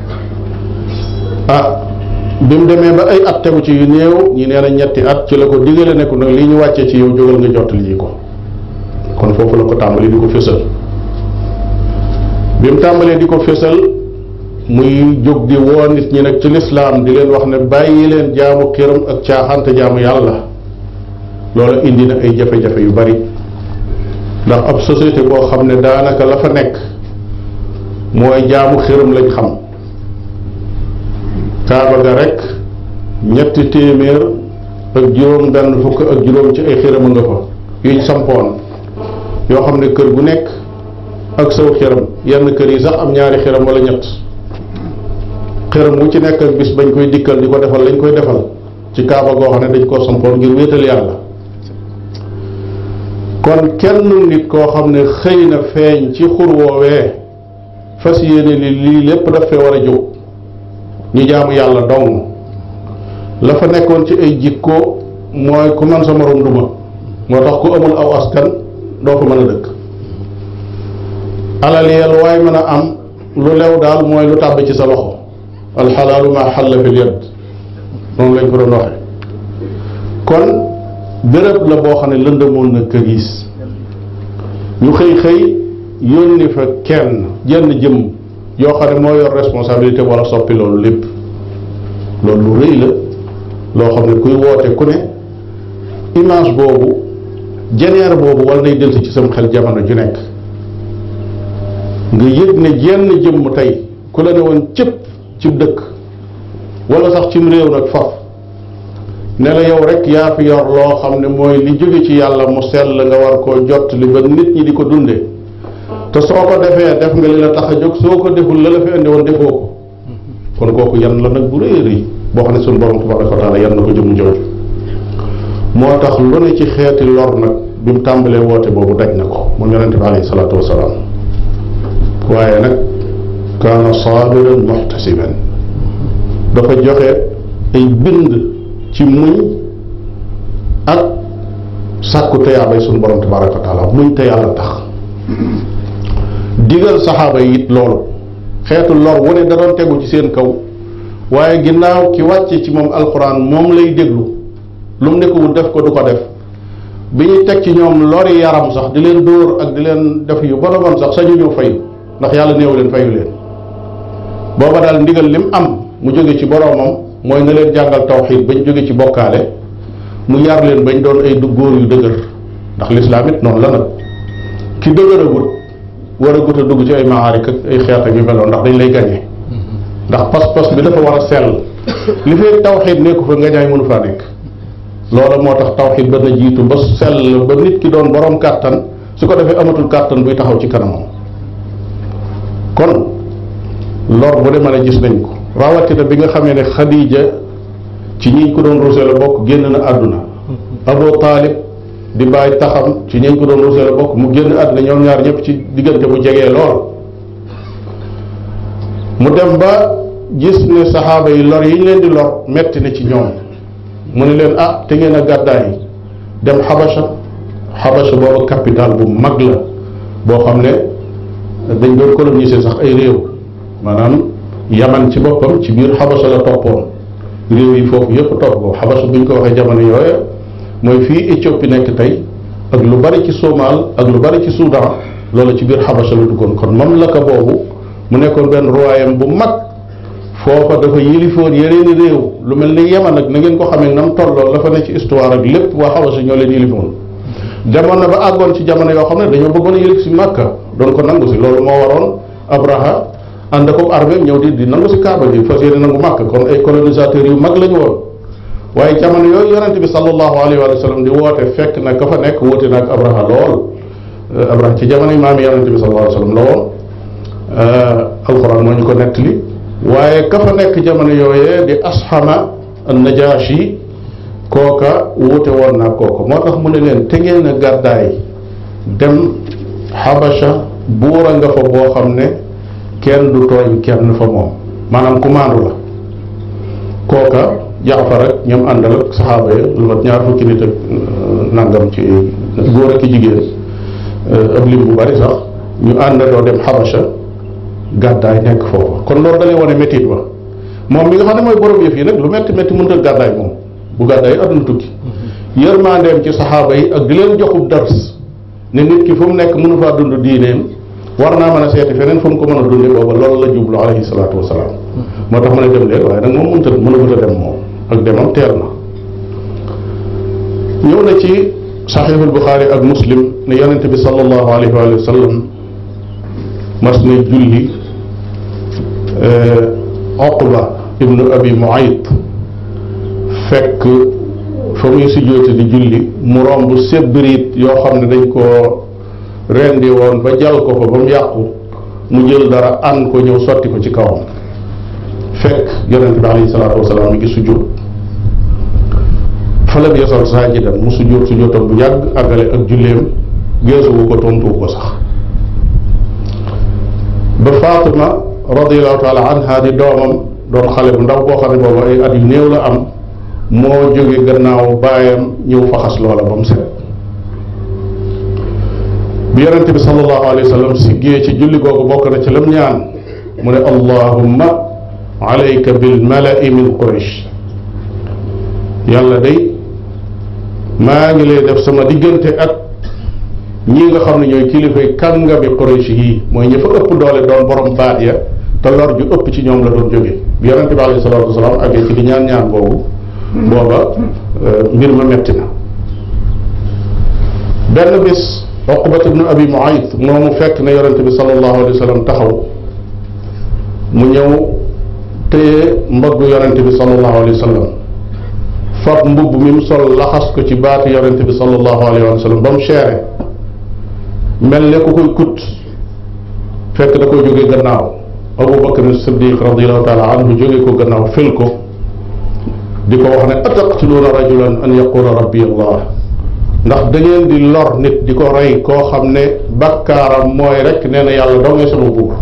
ah bi mu demee ba ay at tegu ci yu néew ñi nee na ñetti at ci la ko digale ne ko nag lii ñu wàccee ci yow jógal nga jottali ji ko kon foofu la ko tàmbali di ko fésal bi mu tàmbalee di ko fésal muy jóg di woo nit ñi nag ci lislaam di leen wax ne bàyyi leen jaamu xiram ak caaxante jaamu yàlla loolu indi na ay jafe-jafe yu bari ndax ab société boo xam ne daanaka la fa nekk mooy jaamu xiram lañ xam kaaba ga rek ñetti téeméer ak juróom benn fukk ak juróom ci ay xiram nga fa yuñ sampoon yoo xam ne kër gu nekk ak saw xiram yenn kër yi sax am ñaari xiram wala ñett xiram wu ci nekk ak bis bañ koy dikkal di ko defal lañ koy defal ci kaaba goo xam ne dañ koo sampoon ngir wéetal yàlla kon kenn nit koo xam ne xëy na feeñ ci xur woowee fas yéene li lii lépp daf fee war a jóg ñu jaamu yàlla dong la fa nekkoon ci ay jikko mooy ku man sa morom duma moo tax ku amul aw askan doo ko mën a dëkk alal yel waaye mën a am lu lew daal mooy lu tàbbi ci sa loxo alxalaalu ma xalla fil yad noonu lañ ko doon waxe kon béréb la boo xam ne lëndëmoon na këriis ñu xëy xëy yónni fa kenn jenn jëm yoo xam ne moo yor responsabilité wala soppi loolu lépp loolu lu rëy la loo xam ne kuy woote ku ne image boobu jeneer boobu wala day delsi ci sam xel jamono ju nekk nga yëg ne jenn jëmm tey ku la ne woon cëpp ci dëkk wala sax cim réew nag faf ne la yow rek yaa fi yor loo xam ne mooy li jóge ci yàlla mu sell nga war koo jot li ba nit ñi di ko dunde te soo ko defee def nga li la tax a jóg soo ko deful la la fi indi woon defoo ko kon kooku yan la nag bu rëy rëy boo xam ne suñu borom tabaraka wa taala yan na ko jëmm jooju moo tax lu ne ci xeeti lor nag bi mu tàmbalee woote boobu daj na ko moom yonente bi alayhi salaatu wasalaam waaye nag kaana saabiran muhtasiban dafa joxe ay bind ci muñ ak sàkku teyaabay suñu borom tabaraka wa taala muñ te yàlla tax digal saxaaba yi it loolu xeetu lor wu ne da doon tegu ci seen kaw waaye ginnaaw ki wàcce ci moom alxuraan moom lay déglu lu mu ne ko wut def ko du ko def bi ñuy teg ci ñoom lori yaram sax di leen dóor ak di leen def yu bon a bon sax sañu ñu fay ndax yàlla néew leen fayu leen booba daal ndigal lim am mu jóge ci boroomam mooy na leen jàngal tawxiid bañ jóge ci bokkaale mu yar leen bañ doon ay du góor yu dëgër ndax lislaam it noonu la nag ki dëgëragut war a gut a dugg ci ay maarik ak ay xeet ak yu meloon ndax dañ lay gañe ndax pas-pas bi dafa war a sell li fee tawxiid nekku fa nga ñaay mënu faa nekk loola moo tax tawxiid ba na jiitu ba sell ba nit ki doon borom kàttan su ko defee amatul kàttan buy taxaw ci kanamam kon lor bu demee ne gis nañ ko rawatina bi nga xamee ne Xadiija ci ñiñ ko doon rusee la bokk génn na àdduna Abu Taalib di bàyyi taxam ci ñiñ ko doon rusee la bokk mu génn àdduna ñoom ñaar ñëpp ci diggante bu jegee lool mu dem ba gis ne saxaaba yi lor yi ñu leen di lor metti na ci ñoom mu ne leen ah te ngeen a gàddaay dem xabasha xabasha boobu capital bu mag la boo xam ne dañ doon coloniser sax ay réew maanaam yaman ci boppam ci biir xabasha la toppoon réew yi foofu yëpp topp ko xabasha bu ñu ko waxee jamono yooya mooy fii Éthiopie nekk tey ak lu bari ci Somal ak lu bari ci Soudan loolu ci biir xabasha la duggoon kon mamlaka boobu mu nekkoon benn royaume bu mag foofa dafa yilifoon yeneeni réew lu mel ni Yaman nag na ngeen ko xamee nam tolloo la fa ne ci histoire ak lépp waa xabasha ñoo leen yilifoon demoon na ba àggoon ci jamono yoo xam ne dañoo bëggoon a yëlif si Makka doon ko nangu si loolu moo waroon Abraha ànd ak armée ñëw di di nangu si Kaaba gi fas yéene nangu Makka kon ay colonisateurs yu mag la ñu woon waaye jamono yooyu yonente bi sallallahu alayhi wa sallam di woote fekk na ka fa nekk woote na ak Abraha lool Abraha ci jamono yi maami yonente bi sallallahu alayhi wa sallam la woon alquran moo ñu ko nettali waaye ka fa nekk jamono yooyee di asxama an najashi kooka wuute woon naa kooka moo tax mu ne leen te ngeen a gàddaay dem xabasha buura nga fa boo xam ne kenn du tooñ kenn fa moom maanaam commande la kooka jaafar ak ñoom àndal ak saxaaba ya lu mat ñaar fukki nit ak nangam ci góor ak i jigéen ab lim bu bari sax ñu àndandoo dem xabasha gàddaay nekk foofa kon loolu dalay wane métit ba moom mi nga xam ne mooy borom yëf yi nag lu metti métti mënut a gàddaay moom bu gàddaay àdduna tukki yërmandeem ci saxaaba yi ak di leen joxub dars ne nit ki fu mu nekk mënu faa dund diineem war naa mën a seeti feneen fu mu ko mën a dundee booba loolu la jublu alayhi salaatu wasalaam moo tax mën a dem leen waaye nag moom mënut a mënagut a dem moom ak demam teel na ñëw na ci saxiixul buxaari ak muslim ne yonente bi sallallahu alayhi wa sallam mas na julli Oqba ibnu abi Muayt fekk fa muy sujjóote di julli mu romb sébbiriit yoo xam ne dañ koo rendi woon ba jal ko fa ba mu yàqu mu jël dara an ko ñëw sotti ko ci kawam fekk yonente bi alayhi salaatu wasalaam mi ngi sujjóot fa lam yasal saajidan mu sujjóot sujjóotam bu yàgg àggale ak julleem geesuwu ko tontuwu ko sax ba Fatima radiallahu taala anha di doomam doon xale bu ndaw boo xam ne boobu ay at yu néew la am moo jóge gannaaw baayam ñëw faxas loola ba mu set bi yonente bi sallallahu alayhi wa sallam siggee ci julli googu bokk na ci lam ñaan mu ne allahumma alayka bil malai min quraish yàlla day maa ngi lay def sama diggante ak ñii nga xam ne ñooy kilifay kàngami quraish yi mooy ñi fa ëpp doole doon borom baat ya te lor ju ëpp ci ñoom la doon jóge bi yonente bi alayhi salatu wasalaam àggee ci di ñaan ñaan boobu booba mbir ma metti na benn bis Uqbat ibnu Abi Muayt moomu fekk na yonente bi sallallahu alayhi wa sallam taxaw mu ñëw téye mbaggu yonente bi sallallahu alayhi wa sallam fab mbubb mi mu sol laxas ko ci baatu yonente bi sallallahu alayhi wa sallam ba mu seere mel ne ku koy kut fekk da koy jóge gannaaw Abu Bakr Siddiq radiallahu taala anhu jóge ko gannaaw fil ko di ko wax ne ataqtuluuna rajulan an yaqula rabbi allah ndax da ngeen di lor nit di ko rey koo xam ne bakkaaram mooy rek nee na yàlla doo ngay sama buur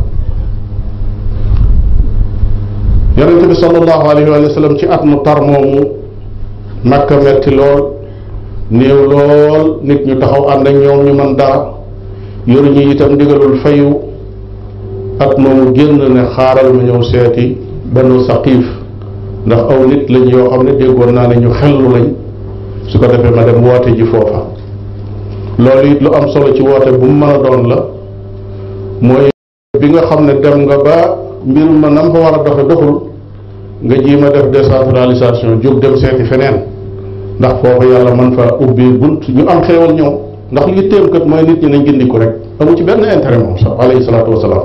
yonente bi sallallahu alayhi wa sallam ci at mu tar moomu makka metti lool néew lool nit ñu taxaw ànd ak ñoom ñu mën dara yoruñu itam digalul fayu at moomu génn ne xaaral ma ñëw seeti banu saqiif ndax aw nit lañ yoo xam ne déggoon naa ne ñu xellu lañ su ko defee ma dem woote ji foofa loolu it lu am solo ci woote bu mu mën a doon la mooy bi nga xam ne dem nga ba mbir ma nam fa war a doxe doxul nga jiima def décentralisation jóg dem seeti feneen ndax foofu yàlla mën fa ubbi bunt ñu am xéewal ñëw ndax li téem kat mooy nit ñi nañ gindiku rek amu ci benn intérêt moom sax alayhi salaatu wasalaam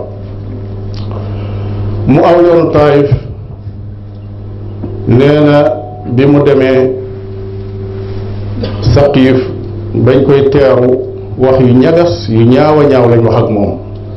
mu aw yoonu taayif nee na bi mu demee saqiif bañ koy teeru wax yu ñagas yu ñaaw a ñaaw lañ wax ak moom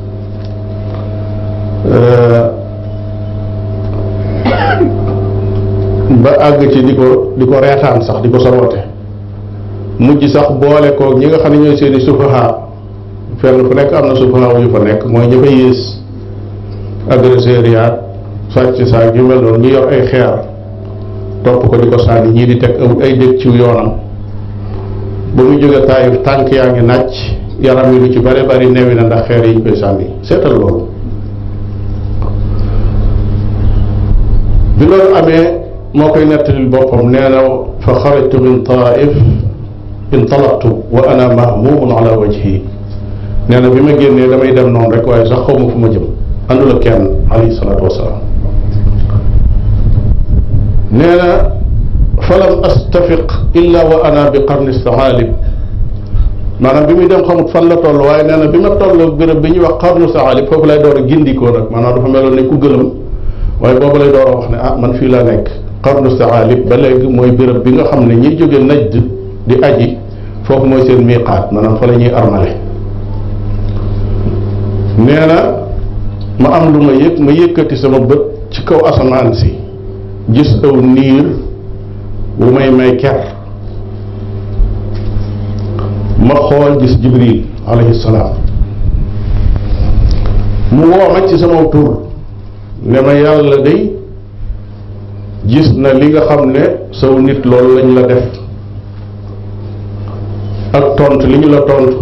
ba àgg ci di ko di ko reetaan sax di ko soroote mujj sax boole koog ñi nga xam ne ñooy seeni sufaha fenn fu nekk am na sufaha yu fa nekk mooy ña fa yées agresseur yaat sàcc saak yu mel noonu ñu yor ay xeer topp ko di ko sànni ñii di teg aw ay dëkk ci yoonam ba mu jóge taayif tànk yaa ngi nàcc yaram yi lu ci bare bari newi na ndax xeer yi ñu koy sànni seetal loolu bi loolu amee moo koy nettalil boppam nee na fa xarajtu min taif intalaqtu wa ana mahmumun ala wajhi nee na bi ma génnee damay dem noonu rek waaye sax xaw ma fu ma jëm àndul ak kenn alayhi salaatu wasalaam nee na falam astafiq illa wa ana bi qarni saalib maanaam bi muy dem xamut fan la toll waaye nee na bi ma toll béréb bi ñuy wax qarnu saalib foofu lay door a gindikoo nag maanaam dafa meloon ne ku gëlëm waaye boobu lay door a wax ne ah man fii laa nekk qarnu saalib ba léegi mooy béréb bi nga xam ne ñiy jóge najd di aji foofu mooy seen miiqaat maanaam fa la ñuy armale nee na ma am lu ma yëg ma yëkkati sama bët ci kaw asamaan si gis aw niir wu may may ker ma xool gis jibril alayhi salaam mu woo ma ci sama tur ne ma yàlla day gis na li nga xam ne saw nit loolu lañ la def ak tontu li ñu la tontu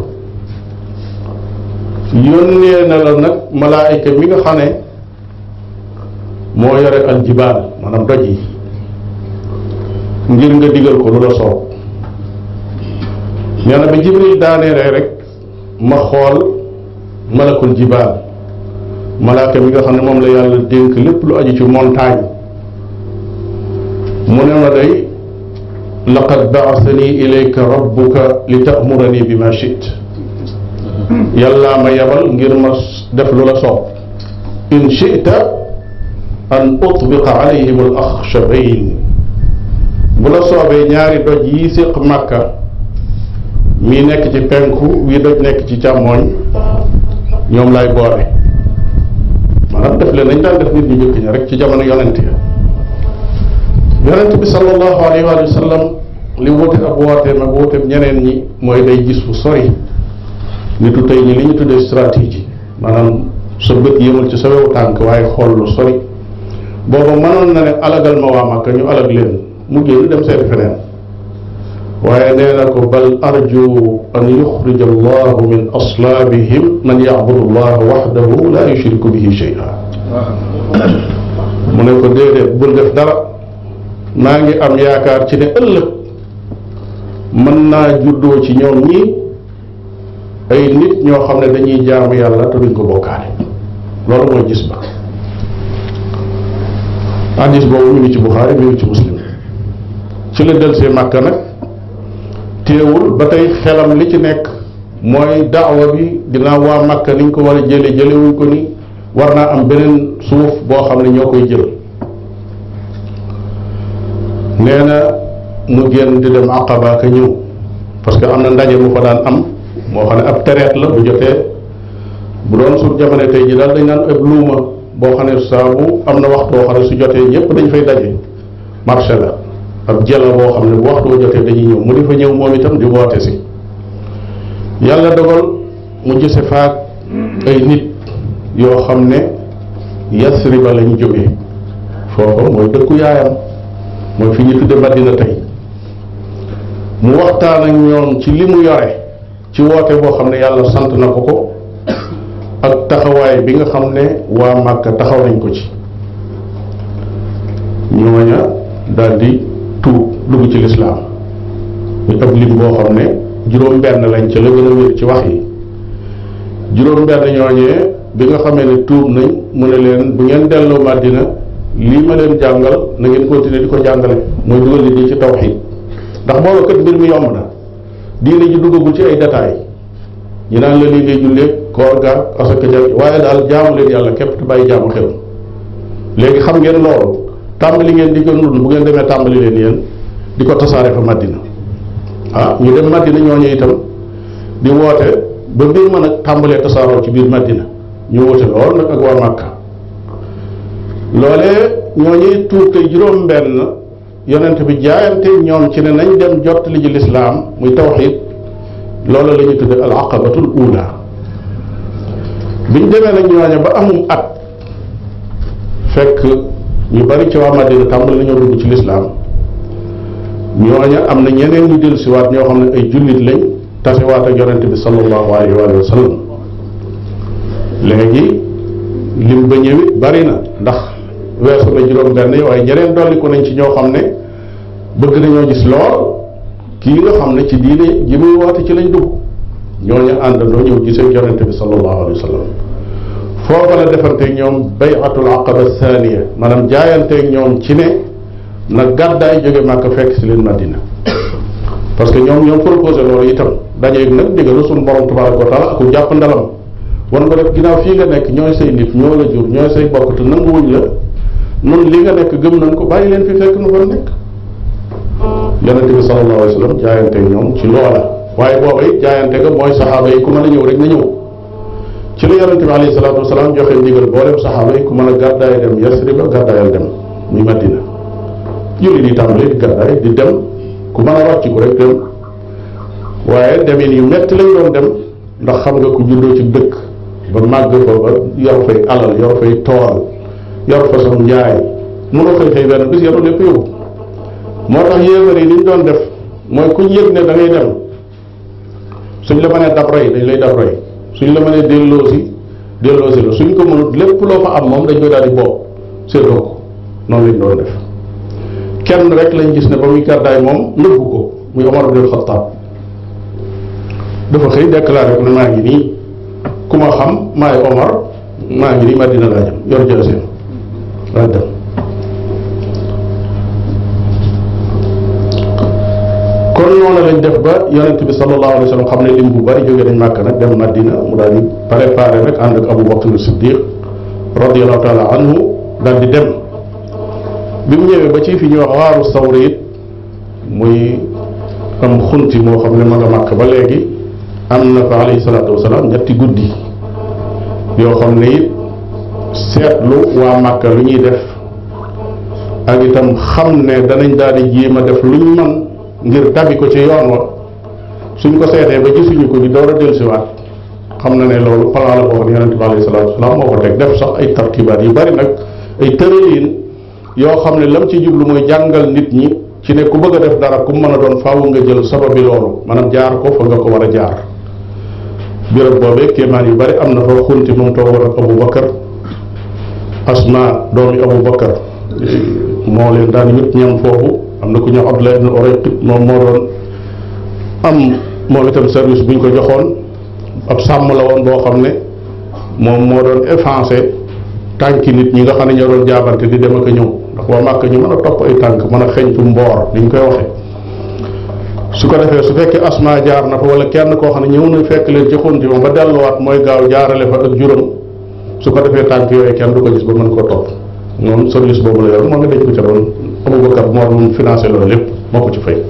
yónnee na la nag malaayika mi nga xam ne moo yore aljibaal maanaam doj yi ngir nga digal ko lu la soob nee na ba jibril daaneere rek ma xool malakul jibaal malaaka mi nga xam ne moom la yàlla dénk lépp lu aju ci montagne mu ne ma day laqad baasani ilayka rabbuka li ta'murani bi ma chit yàllaa ma yebal ngir ma def lu la soob in chita an utbiqa alayhim al axshabayn bu la soobee ñaari doj yi séq màkka mii nekk ci penku wii doj nekk ci càmmooñ ñoom lay boole maanaam def leen nañ daan def nit ñu njëkk ña rek ci jamono yonent ya yonent bi sallallahu alayhi wa sallam li wute ab wooteem ak wooteem ñeneen ñi mooy day gis fu sori nitu tey ñi li ñu tuddee stratégie maanaam sa bët yëmul ci sa wewu tànk waaye xool lu sori booba mënoon na ne alagal ma waa Màkka ñu alag leen mu génn dem seeti feneen waaye nee na ko bal arju an yuxrija allahu min aslaabihim man yacbudu allaha waxdahu la yushriku bihi shay'a mu ne ko déedéet bul def dara maa ngi am yaakaar ci ne ëllëg mën naa juddoo ci ñoom ñii ay nit ñoo xam ne dañuy jaamu yàlla te duñ ko bokkaale loolu mooy gis ba hadis boobu mi ngi ci Buxaari mi ngi ci Muslim ci la del see Màkka nag téewul ba tey xelam li ci nekk mooy daawa bi dinaa waa Màkka niñ ko war a jële jëlewuñ ko ni war naa am beneen suuf boo xam ne ñoo koy jël nee na mu génn di dem Aqaba ka ñëw parce que am na ndaje mu fa daan am moo xam ne ab tereet la bu jotee bu doon su jamono tey ji daal dañ naan ab luuma boo xam ne saabu am na waxtu boo xam ne su jotee ñëpp dañ fay daje marché la ab jëla boo xam ne bu waxtu boo jotee dañuy ñëw mu di fa ñëw moom itam di woote si yàlla dogal mu gise faak ay nit yoo xam ne yasriba lañ jógee foofa mooy dëkku yaayam mooy fi ñu tudde Madina tey mu waxtaan ak ñoom ci li mu yore ci woote boo xam ne yàlla sant na ko ko ak taxawaay bi nga xam ne waa Màkka taxaw nañ ko ci ñooña daal di tuub dugg ci lislaam muy ab lim boo xam ne juróom benn lañ ca la gën a wér ci wax yi juróom benn ñooñee bi nga xamee ne tuub nañ mu ne leen bu ngeen delloo Madina lii ma leen jàngal na ngeen continuer di ko jàngale mooy dugal nit ñi ci tawxiid ndax booba kat mbir mi yomb na diine ji duggagul ci ay détails ñu naan la lii ngay jullee koor gaag asaka ja waaye daal jaamu leen yàlla képp te bàyyi jaamu xel léegi xam ngeen loolu tàmbali ngeen di ko ndund bu ngeen demee tàmbali leen yéen di ko tasaare fa Madina ah ñu dem Madina ñooñu itam di woote ba mbir ma nag tàmbalee tasaaroo ci biir Madina ñu woote lool nag ak waa Màkka loolee ñooñuy tuur tey juróom-benn yonent bi jaayante ñoom ci ne nañ dem jottali ji lislaam muy tawxiid loolu la ñuy tudde al aqabatul ula biñ demee nag ñooña ba amum at fekk ñu bari ci waa Madina tàmbali nañoo dugg ci lislaam ñooña am na ñeneen ñu dellusiwaat ñoo xam ne ay jullit lañ tasewaat ak yonent bi sallallahu alayhi wa sallam léegi lim ba ñëwit bari na ndax weesu na juróom benn yi waaye ñeneen dolliku nañ ci ñoo xam ne bëgg nañoo gis lool kii nga xam ne ci diine ji muy woote ci lañ dugg ñooñu àndandoo ñëw gisee yonente bi sallallahu alayhi wa sallam foofa la defanteeg ñoom bayatul aqaba thaniya maanaam jaayanteeg ñoom ci ne na gàddaay jóge Màkka fekk si leen Madina parce que ñoom ñoom proposé loolu itam dajeeg nag ndigalu suñu borom tabaraka wa taala ku jàpp ndalam wan ko def ginnaaw fii nga nekk ñooy say nit ñoo la jur ñooy say bokk te nanguwuñ la nun li nga nekk gëm nañ ko bàyyi leen fi fekk nu fa nekk yonente bi sallallahu alayhi wa sallam jaayante ñoom ci loola waaye booba it jaayante ga mooy saxaaba yi ku mën a ñëw rek na ñëw ci la yonente bi alayhi salaatu wasalaam joxe ndigal boolem saxaaba yi ku mën a gàddaay dem Yasriba gàddaayal dem muy Madina jullit yi tàmbali di gàddaay di dem ku mën a rocc ko rek dem waaye demin yu metti lañ doon dem ndax xam nga ku juddoo ci dëkk ba màgg fa ba yor fay alal yor fay tool yor fa sam njaay mënoo xëy xëy benn bis yaru lépp yóbbu moo tax yéefar yi li ñu doon def mooy kuñ yëg ne da ngay dem suñ la mënee dab rey dañ lay dab rey suñ la mënee delloosi delloosi la suñ ko mënut lépp loo fa am moom dañ koy daal di boob séddoo ko noonu lañ doon def kenn rek lañ gis ne ba muy gàddaay moom nëbbu ko muy Omar ibn Khattab dafa xëy déclaré ko ne maa ngi nii ku ma xam maay Omar maa ngi nii Madina laa jëm yor jëlaseem laa dem kon noonu lañ def ba yonent bi sallallahu alayhi wa sallam xam ne lim bu bari jógee nañ màkk nag dem Madina mu daal di préparé rek ànd ak Abu Bakr Siddiq radiallahu taala anhu daal di dem bi mu ñëwee ba ci fi ñuy wax waaru sawri it muy am xunti moo xam ne ma nga màkk ba léegi am na fa alayhi salaatu wasalaam ñetti guddi yoo xam ne it seetlu waa màkka lu ñuy def ak itam xam ne danañ daal di jéem a def luñ man ngir tabi ko ci yoon wa suñ ko seetee ba gisuñu ko di door a dellusiwaat xam na ne loolu plan la boo xam ne yonente bi alayhi salaatu wasalaam moo ko teg def sax ay tartibaat yu bari nag ay tërëliin yoo xam ne lam ci jublu mooy jàngal nit ñi ci ne ku bëgg a def dara ku mën a doon faaw nga jël sababi loolu maanaam jaar ko fa nga ko war a jaar béréb boobee kéemaan yu bari am na fa xunti moom toogoon ak Abu Bakar Asma doomi Abu Bakar moo leen daan yut ñam foofu am na ku ñëw Abdullah ibn Urayq moom moo doon am moom itam service bu ñu ko joxoon ab sàmm la woon boo xam ne moom moo doon effacé tànki nit ñi nga xam ne ñoo doon jaabante di dem ak a ñëw ndax waa màkk ñu mën a topp ay tànk mën a xeñtu mboor ni ñu koy waxee su ko defee su fekkee asma jaar na fa wala kenn koo xam ne ñëw na fekk leen ci xunti moom ba delluwaat mooy gaaw jaarale fa ak juróom su ko defee tànk yooyu kenn du ko gis ba mën koo topp moom service boobu la yor moo nga dañ ko ca doon Abubakar moo doon financé loolu lépp moo ko ci fay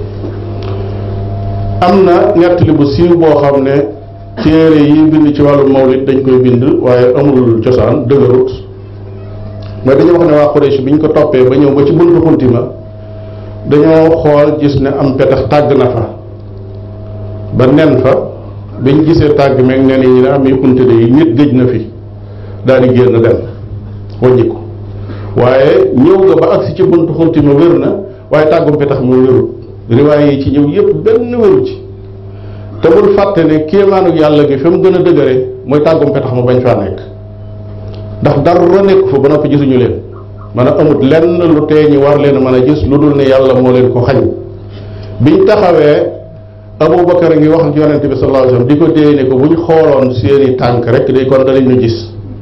am na nettali bu siiw boo xam ne téere yi bind ci wàllu mawlid dañ koy bind waaye amul cosaan dëgërut mooy dañoo wax ne waa Quraysh bi ñu ko toppee ba ñëw ba ci buntu xunti ma dañoo xool gis ne am petax tàgg na fa ba nen fa biñ gisee tàgg meeg nen yi ñu ne am yi xunti de yi nit gëj na fi daal di génn dem wàññi ko waaye ñëw nga ba agsi ci buntu xunti ma wér na waaye tàggum petax moo wérut riwaay yi ci ñëw yépp benn wéru ci te bul fàtte ne kéemaanu yàlla gi fi mu gën a dëgëre mooy tàggum petax ma bañ faa nekk ndax dara nekk fa ba noppi gisuñu leen man a amut lenn lu tee ñi war leen a mën a gis lu dul ne yàlla moo leen ko xañ biñ taxawee Abubakar a ngi wax ak yonente bi sallallahu alayhi wasallam di ko déey ne ko bu ñu xooloon seeni tànk rek day kon danañ ñu gis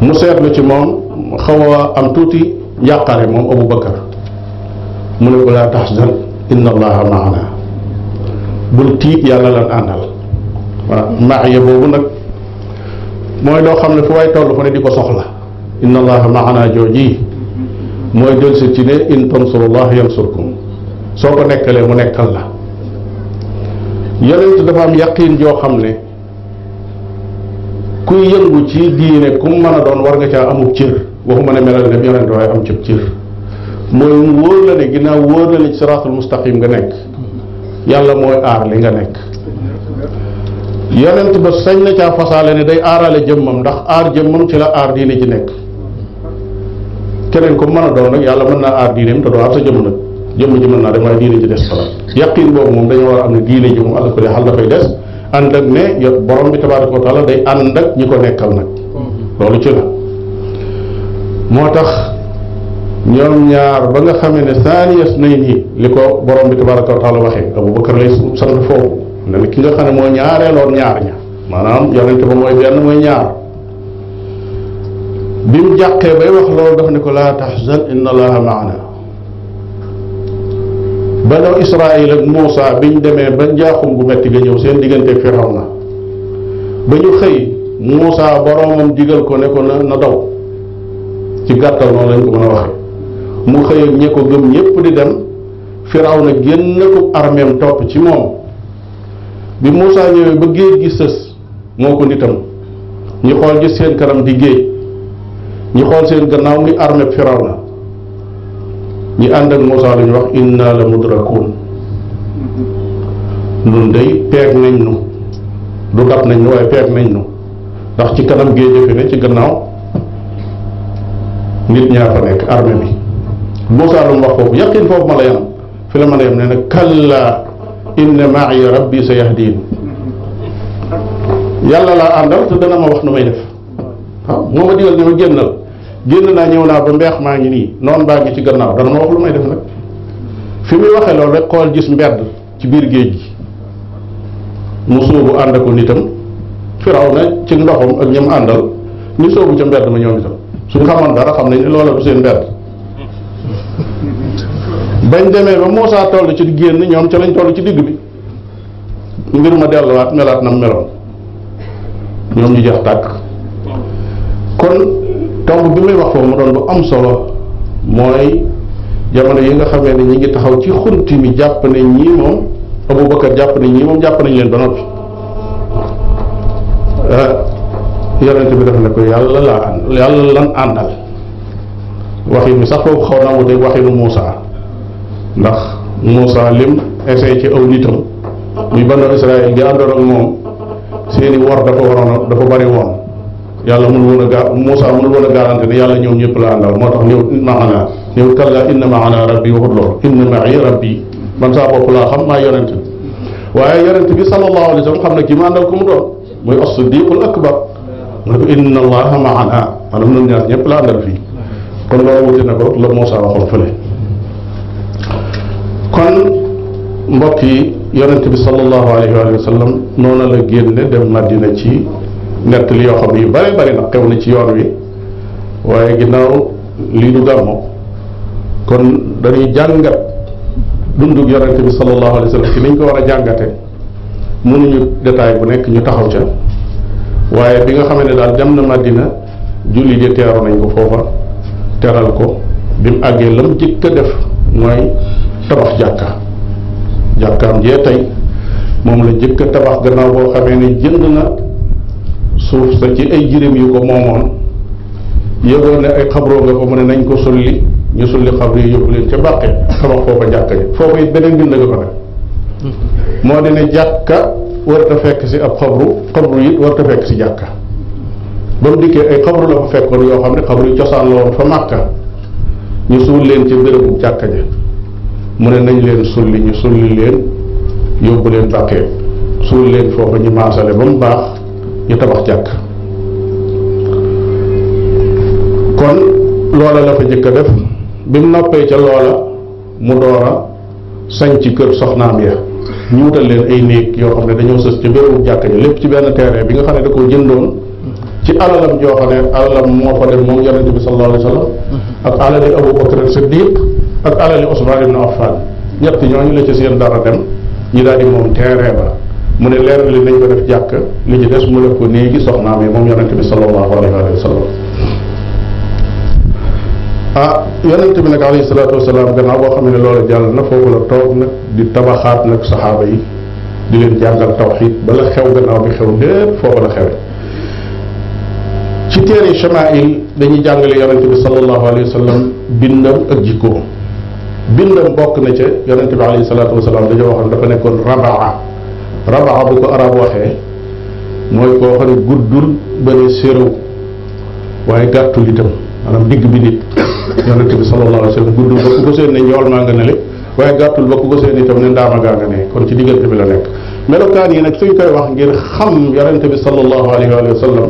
mu seetlu ci moom xaw a am tuuti njàqare moom Abu Bakar mu ne ko laa tahzan inna allaha maana bul tiit yàlla lan àndal waaw maaya boobu nag mooy loo xam ne fu waay toll fu ne di ko soxla inna allaha maana jooji mooy delsi ci ne in tansurullah yansurkum soo ko nekkalee mu nekkal la yonent dafa am yaqin joo xam ne kuy yëngu ci diine ku mu mën a doon war nga caa amub cër waxuma ne melal ne yonent waaye am cib cër mooy mu wóor la ne ginnaaw wóor la ne ci siraatul mustaqim nga nekk yàlla mooy aar li nga nekk yonent ba sañ na caa fasaale ne day aarale jëmmam ndax aar jëmmam ci la aar diine ci nekk keneen ko mën a doon nag yàlla mën naa aar diineem te doo aar sa jëmm nag jëmm ji mën naa dem waaye diine ji des fala yaqin boobu moom dañoo war a am ne diine ji moom àlla ko xal dafay des ànd ak ne yo borom bi tabaraka wa taala day ànd ak ñi ko nekkal nag loolu ci la moo tax ñoom ñaar ba nga xamee ne saaniyas nay nii li ko borom bi tabaraka wa taala waxee abubakar lay sant foofu ne ne ki nga xam ne moo ñaareeloon ñaar ña maanaam yonente ba mooy benn mooy ñaar bi mu jàqee bay wax loolu daf ne ko laa taxzan inna allaha maana banu israil ak Muusa biñ demee ba njaaxum gu metti ga ñëw seen diggante Firawna ba ñu xëy Muusa boroomam digal ko ne ko na na daw ci gàttal noonu lañ ko mën a waxee mu xëy ak ñe ko gëm ñépp di dem Firawna génn ko armeem topp ci moom bi Muusa ñëwee ba géej gi sës moo ko nitam ñi xool gis seen kanam di géej ñi xool seen gannaaw muy armée Firawna ñi ànd ak Muusa lañu wax inna la mudrakun nun day peeg nañ nu du dab nañ nu waaye peeg nañ nu ndax ci kanam géej fi ne ci gannaaw nit ñaa fa nekk armée bi Muusa lu mu wax foofu yaqin foofu ma la yam fi la mën a yem ne nag kalla inna ma'iya rabbi sa yahdin yàlla laa àndal te dana ma wax nu may def waaw moo ma digal ni ma génnal génn naa ñëw naa ba mbeex maa ngi nii noonu baa ngi ci gannaaw dana ma wax lu may def nag fi muy waxee loolu rek xool gis mbedd ci biir géej gi mu sóobu ànd ak nitam firaw na ci ndoxam ak ñam àndal ñu sóobu ca mbedd ma ñoom itam suñ xamoon dara xam nañ ne loola du seen mbedd bañ demee ba Muusaa toll ci génn ñoom ca lañ toll ci digg bi mbir ma delluwaat melaat nam meloon ñoom ñu jeex tàkk kon tomb bi may wax foofu mu doon lu am solo mooy jamono yi nga xamee ne ñi ngi taxaw ci xunti mi jàpp ne ñii moom Abubakar jàpp ne ñii moom jàpp nañ leen ba noppi yonent bi def ne ko yàlla laa ànd yàlla lan àndal waxin mi sax foofu xaw naa wuteeg waxinu Muusa ndax Muusa lim essayé ci aw nitam muy banu Israël gi àndoon ak moom seeni wor dafa waroon a dafa bari woon yàlla mënul woon a gaa Muusa mënul woon a garanti ne yàlla ñëw ñëpp la àndal moo tax ñëw maana ñëw kalla inna maana rabbi waxut loolu inna ma'i rabbi man saa bopp laa xam maa yonent bi waaye yonent bi sallallahu alayhi wa sallam xam ne kii ma àndal ku mu doon muy as-siddiqul akbar mu ne ko inna allaha maana maanaam ñun ñaar ñëpp la àndal fii kon loolu wuti na ko la Muusa waxoon fële kon mbokk yi yonent bi sallallahu alayhi wa sallam noonu la génne dem Madina ci nett li yoo xam ne yu bare bari nag xew na ci yoon wi waaye ginnaaw lii du gàmmo kon dañuy jàngat dundug yonent bi sallallahu alayhi wa sallam ci niñ ko war a jàngate mënuñu détail bu nekk ñu taxaw ca waaye bi nga xamee ne daal dem na Madina julli ji teeru nañ ko foofa teral ko bi mu àggee lam jëkk a def mooy tabax jàkka jàkkaam jee tey moom la jëkk a tabax gannaaw boo xamee ne jënd na suuf sa ci ay jirim yu ko moomoon yëgoon ne ay xabroo nga ko mu ne nañ ko sulli ñu sulli xabru yi yóbbu leen ca bàqe tabax foofa jàkka ji foofa it beneen bind nga ko def moo di ne jàkka warta fekk si ab xabru xabru it warta fekk si jàkka ba mu dikkee ay xabru la fa fekkoon yoo xam ne xabru yi cosaan la woon fa màkka ñu suul leen ci bérébu jàkka ja mu ne nañ leen sulli ñu sulli leen yóbbu leen bàqee suul leen foofa ñu maasale ba mu baax ñu tabax jàkk kon loola la fa jëkk a def bi mu noppee ca loola mu door a sañ ci kër soxnaam ya ñu wutal leen ay néeg yoo xam ne dañoo sës ci bérébu jàkk ji lépp ci benn terrain bi nga xam ne da koo jëndoon ci alalam joo xam ne alalam moo fa dem moom yonente bi sallallahu alayhi wa sallam ak alali Abu Bakr Siddiq ak alali Ousmane ibn Affan ñett ñooñu la ci seen dara dem ñi daal di moom terrain ba mu ne leer li nañ ko def jàkk li ci des mu def ko néegi soxnaam yi moom yonente bi sallallahu alayhi wa sallam ah yonente bi nag alayhi salaatu wasalaam gannaaw boo xam ne loolu jàll na foofu la toog nag di tabaxaat nag saxaaba yi di leen jàngal tawxid bala xew gannaaw bi xew lépp foofu la xewe ci téere chamail dañuy jàngale yonente bi sallallahu alayhi wa sallam bindam ak jikkoom bindam bokk na ca yonente bi alayhi salaatu wasalaam dañoo waxoon dafa nekkoon rabaa rabaa bu ko arab waxee mooy koo xam ne guddul ba ne séréw waaye gàttul itam maanaam digg bi nit yonente bi sallallahu alayhi wa sallam guddul ba ku ko seen ne njool maa nga ne le waaye gàttul ba ku ko seen itam ne ndaama gaa nga ne kon ci diggante bi la nekk melokaan yi nag suñ koy wax ngir xam yonente bi sallallahu alayhi wa sallam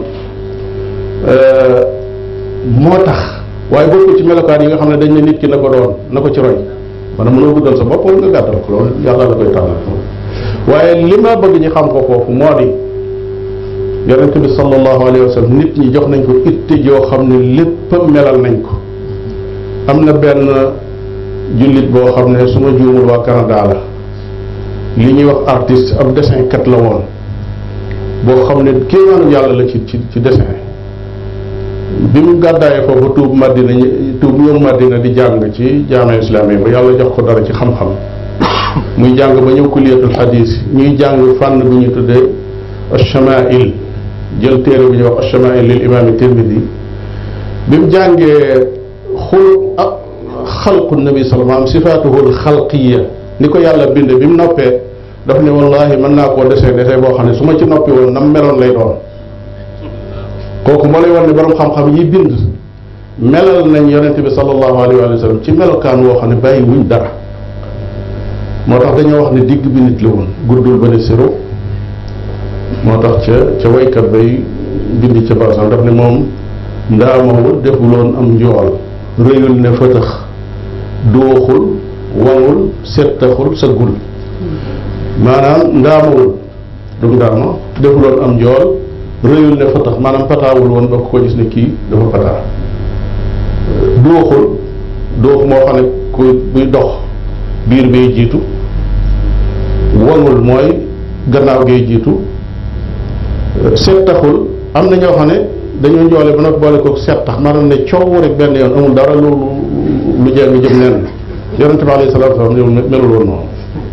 moo tax waaye bokkul ci melokaan yi nga xam ne dañ ne nit ki na ko doon na ko ci roy maanaam mënoo guddal sa bopp wala nga gàttal ko loolu yàlla la koy tànnal waaye li ma bëgg ñu xam ko foofu moo di yonente bi sallallahu alayhi wa sallam nit ñi jox nañ ko itte joo xam ne lépp melal nañ ko am na benn jullit boo xam ne su ma juumul waa Canada la li ñuy wax artiste ab dessin kat la woon boo xam ne kéemaanu yàlla la ci ci ci dessin bi mu gàddaayee foofu tuub Madina tuub ñëw Madina di jàng ci jaame islami ba yàlla jox ko dara ci xam-xam muy jàng ba ñëw kuliyatul xadis ñuy jàng fànn bu ñu tuddee achamail jël téere bu ñuy wax achamail lil imaami tirmidi bi mu jàngee xul ak xalqu nabi sallallahu alayhi wasallam sifaatuhul xalqiya ni ko yàlla binde bi mu noppee daf ne wallahi mën naa koo desee desee boo xam ne su ma ci noppi woon nam meloon lay doon kooku moo lay war ne borom xam-xam yi bind melal nañ yonente bi sallallahu alayhi wa sallam ci melokaan woo xam ne bàyyi wuñ dara moo tax dañoo wax ne digg bi nit la woon guddul ba ne siro moo tax ca ca waykat bay bind ca barsam daf ne moom ndaamawul defuloon am njool rëyul ne fëtëx dooxul wangul settaxul sëggul maanaam ndaamawul du ndaama defuloon am njool rëyul ne fatax maanaam pataawul woon ba ko gis ne kii dafa pataa dooxul doox moo xam ne ku buy dox biir bee jiitu wangul mooy gannaaw gee jiitu settaxul am na ñoo xam ne dañoo njoole ba nag boole ko settax maanaam ne coow rek benn yoon amul dara lu lu jeng jëm nen yonente bi alayhi salaatu wasalaam melul woon noonu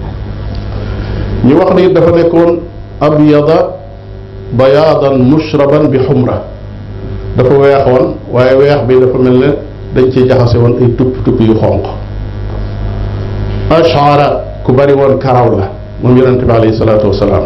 ñu wax ne it dafa nekkoon abyada bayaadan mushraban bi xumra dafa weexoon waaye weex bi dafa mel ne dañ ci jaxase woon ay tupp tupp yu xonq ashara ku bari woon karaw la moom yonente bi alayhi salaatu wasalaam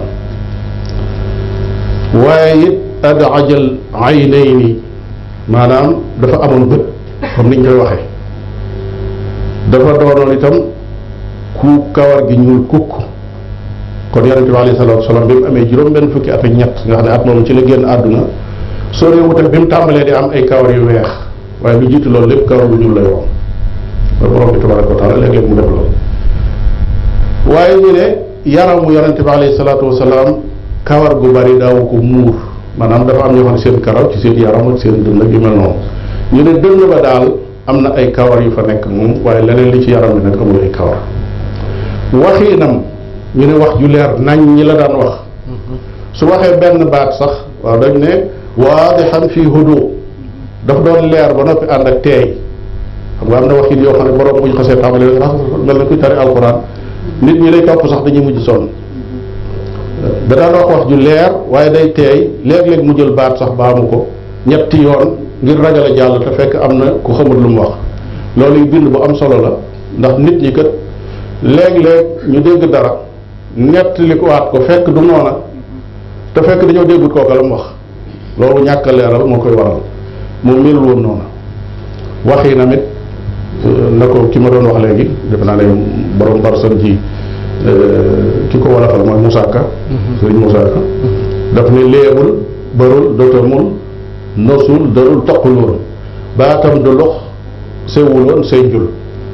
waaye it adajal aynayni maanaam dafa amoon bët comme niñ koy waxee dafa doonoon itam ku kawar gi ñuul kukk kon yonente bi alayhi salaatu wasalaam bi mu amee juróom benn fukki at ak ñett nga xam ne at moom ci la génn àdduna soo dee wutal bi mu tàmbalee di am ay kawar yu weex waaye lu jiitu loolu lépp kawar bu ñuul lay woon loolu borom bi tabaraka wa taala léeg-léeg mu def loolu waaye ñu ne yaramu yonente bi alayhi salaatu wasalaam kawar gu bari daawu ko muur maanaam dafa am ñoo xam ne seen karaw ci seen yaram ak seen dënn ak yu mel noonu ñu ne dënn ba daal am na ay kawar yu fa nekk moom waaye leneen li ci yaram bi nag amul ay kawar waxiinam ñu ne wax ju leer nañ ñi la daan wax su waxee benn baat sax waaw dañ ne waadixan fii hudu daf doon leer ba noppi ànd ak teey xam nga am na waxin yoo xam ne borom bu ñu xasee tàmbali rek mel na kuy tari alquran nit ñi lay topp sax dañuy mujj sonn da daan wax wax ju leer waaye day teey léeg-léeg mu jël baat sax baamu ko ñetti yoon ngir ragal a jàll te fekk am na ku xamul lu mu wax loolu yu bind bu am solo la ndax nit ñi kat léeg-léeg ñu dégg dara nettali ko waat ko fekk du noona te fekk dañoo déggut kooka la mu wax loolu ñàkk a leeral moo koy waral moom melul woon noona wax yi namit na ko ki ma doon wax léegi defe naa ne borom barsan ji ki ko walafal mooy Moussa Ka sëriñ Moussa Ka daf ne léebul barul dotamul nosul darul toqul woon baatam du lox sewul woon say njul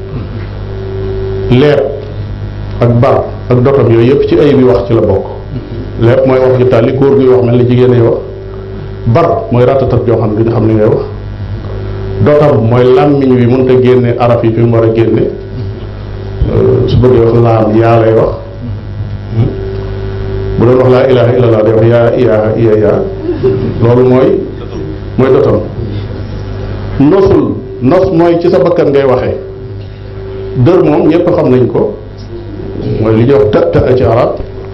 leeb ak bar ak dotam yooyu yëpp ci ay bi wax ci la bokk lépp mooy wax ju tàlli góor guy wax mel ni jigéen yi wax bar mooy ratatat joo xam ne duñu xam li ngay wax dotam mooy làmmiñ wi mënut a génne araf yi fi mu war a génne su bëggee wax laam yaa lay wax bu doon wax laa ilaha illallah day wax yaa iyaa iya yaa loolu mooy mooy dotam nosul nos mooy ci sa bakkan ngay waxee dër moom ñëpp xam nañ ko mooy li ñuy wax të të ci arab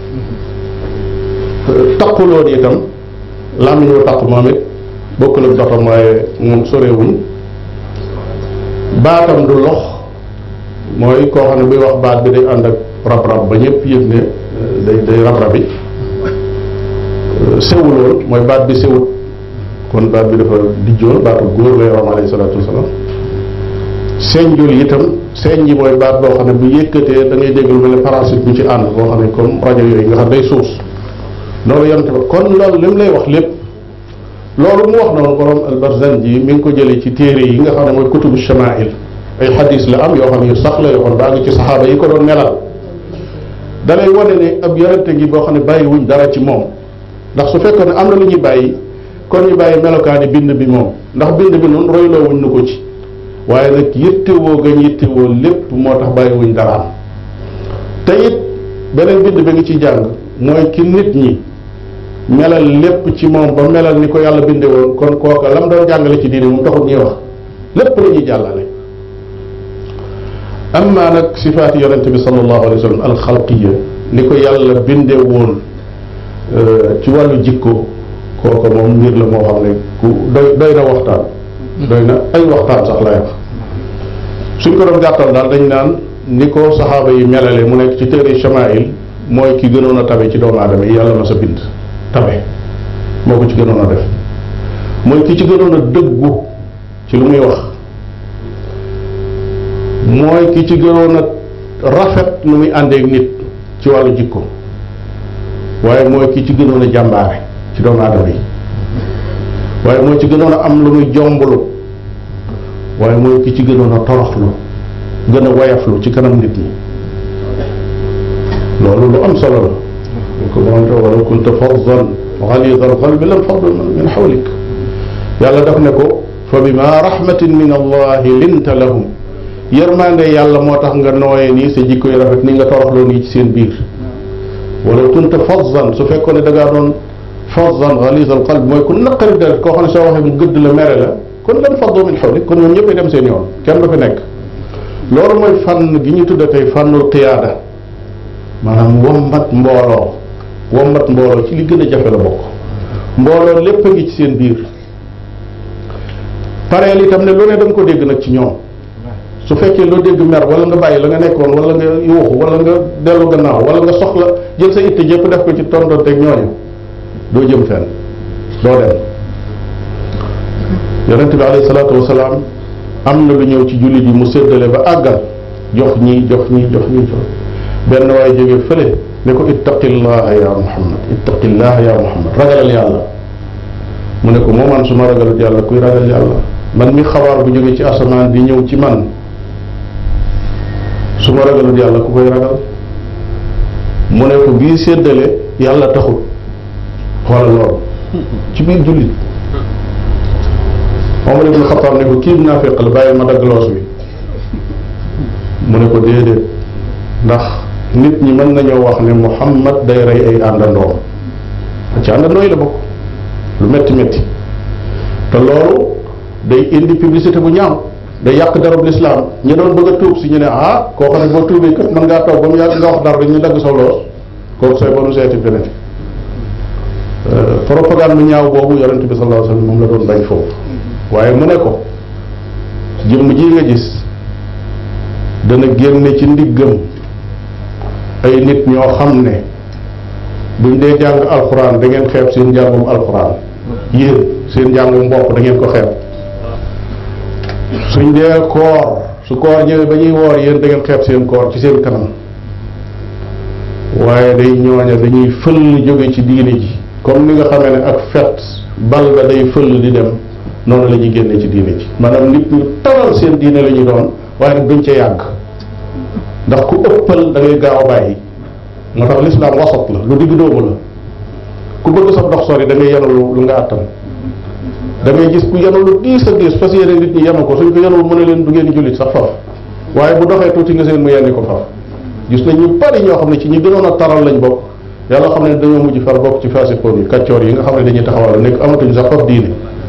taquloo itam làmmiñ wu taq moom it bokkul ak dotam waaye moom sorewuñ baatam du lox mooy koo xam ne buy wax baat bi day ànd ak rab-rab ba ñëpp yëg ne day day rab-rab yi sewuloon mooy baat bi sewut kon baat bi dafa dijjoon baatu góor la yorom alayhi salaatu wasalaam señjul itam señ ji mooy baat boo xam ne bu yëkkatee da ngay dégg lu mel ne parasite bu ci ànd boo xam ne comme rajo yooyu nga xam day suus loolu yonte ba kon loolu li mu lay wax lépp loolu mu wax noonu borom albarzanji mi ngi ko jëlee ci téere yi nga xam ne mooy kutubu shamail ay xadis la am yoo xam ne yu sax la yoo xam baa ngi ci saxaaba yi ko doon melal da lay wane ne ab yonente ngi boo xam ne bàyyi wuñ dara ci moom ndax su fekkoon ne am na lu ñuy bàyyi kon ñu bàyyi melokaani bind bi moom ndax bind bi noonu royloo wuñ nu ko ci waaye nag yittewoo gañ yittewoo lépp moo tax bàyyi wuñ dara am te it beneen bind bi nga ci jàng mooy ki nit ñi melal lépp ci moom ba melal ni ko yàlla binde woon kon kooka lam doon jàngale ci diine moom taxut ñuy wax lépp la ñuy jàllale amma nag sifaati yonente bi sallallahu alayhi wa sallam alxalqiya ni ko yàlla binde woon ci wàllu jikko kooka moom mbir la moo xam ne ku doy doy na waxtaan doy na ay waxtaan sax lay wax suñ ko doon gàttal daal dañ naan ni ko saxaaba yi melale mu nekk ci téere chamail mooy ki gënoon a tabe ci doomu aadama yi yàlla ma sa bind tabe moo ko ci gënoon a def mooy ki ci gënoon a dëggu ci lu muy wax mooy ki ci gënoon a rafet lu muy àndeek nit ci wàllu jikko waaye mooy ki ci gënoon a jàmbaare ci doomu aadama yi waaye mooy ci gënoon a am lu muy jomblu waaye mooy ki ci gënoon a toroxlu gën a wayaflu ci kanam nit ñi loolu lu am solo la ko moonte wala kunta faddan galida alqalbi lam faddu min xawlik yàlla daf ne ko fa bima rahmatin min allahi linta lahum yërmande yàlla moo tax nga nooyee nii sa jikko yu rafet ni nga toroxloo nii ci seen biir wala kunta faddan su fekkoon ne da ngaa doon faddan galida alqalbi mooy ku naqari deret koo xam ne soo waxee mu gëdd la mere la kon lan faddu min xawlik kon ñoom ñëppay dem seen yoon kenn du fi nekk loolu mooy fànn gi ñu tudda tey fànnul qiyaada maanaam wombat mbooloo wombat mbooloo ci li gën a jafe la bokk mbooloo lépp a ngi ci seen biir pareel itam ne lu ne da nga ko dégg nag ci ñoom su fekkee loo dégg mer wala nga bàyyi la nga nekkoon wala nga yuuxu wala nga dellu gannaaw wala nga soxla jël sa itte jëpp def ko ci tontonteeg ñooñu doo jëm fenn doo dem yonent bi alayhi salaatu wasalaam am na lu ñëw ci jullit yi mu séddale ba àggal jox ñii jox ñii jox ñii jox benn waaye jógee fële ne ko ittaqillaha ya muhammad ittaqillaha ya muhammad ragalal yàlla mu ne ko moo man su ma ragalut yàlla kuy ragal yàlla man mi xabaar bu jógee ci asamaan di ñëw ci man su ma ragalut yàlla ku koy ragal mu ne ko bii séddale yàlla taxut xoolal loolu ci biir jullit Omar ibn Xattaab ne ko kii naafiq la bàyyi ma dagg loos wi mu ne ko déedéet ndax nit ñi mën nañoo wax ne Muhammad day rey ay àndandoom ci àndandoo yi la bokk lu métti métti te loolu day indi publicité bu ñaaw day yàq darab lislaam ñi doon bëgg a tuub si ñu ne ah koo xam ne boo tuubee kat mën ngaa toog ba mu yàgg nga wax dara ñu dagg sa loos kooku say bonu seeti feneen propagande bu ñaaw boobu yonent bi sallallahu alayhi wasallam moom la doon bañ foofu waaye mu ne ko jëmm ji nga gis dana génne ci ndiggam ay nit ñoo xam ne buñ dee jàng alxuraan da ngeen xeeb seen njàngum alxuraan yéen seen njàngum mbokk da ngeen ko xeeb suñ dee koor su koor ñëwee ba ñuy woor yéen da ngeen xeeb seen koor ci seen kanam waaye day ñooña dañuy fëll jóge ci diine ji comme ni nga xamee ne ak fet bal ba day fëll di dem noonu la ñuy génne ci diine ji maanaam nit ñu taral seen diine la ñu doon waaye nag duñ ca yàgg ndax ku ëppal da ngay gaaw a bàyyi moo tax lislaam wasat la lu digg doomu la ku bëgg sa dox sori da ngay yenu lu nga àttan da ngay gis ku yenu lu diis a diis fas yéene nit ñi yenu ko suñ ko yenuwul mu ne leen du ngeen jullit sax faf waaye bu doxee tuuti nga seen mu yenni ko faf gis nañ ñu bari ñoo xam ne ci ñi gënoon a taral lañ bokk yàlla xam ne dañoo mujj far bokk ci fasikoon yi kaccoor yi nga xam ne dañuy taxawal nekk amatuñu sax faf diine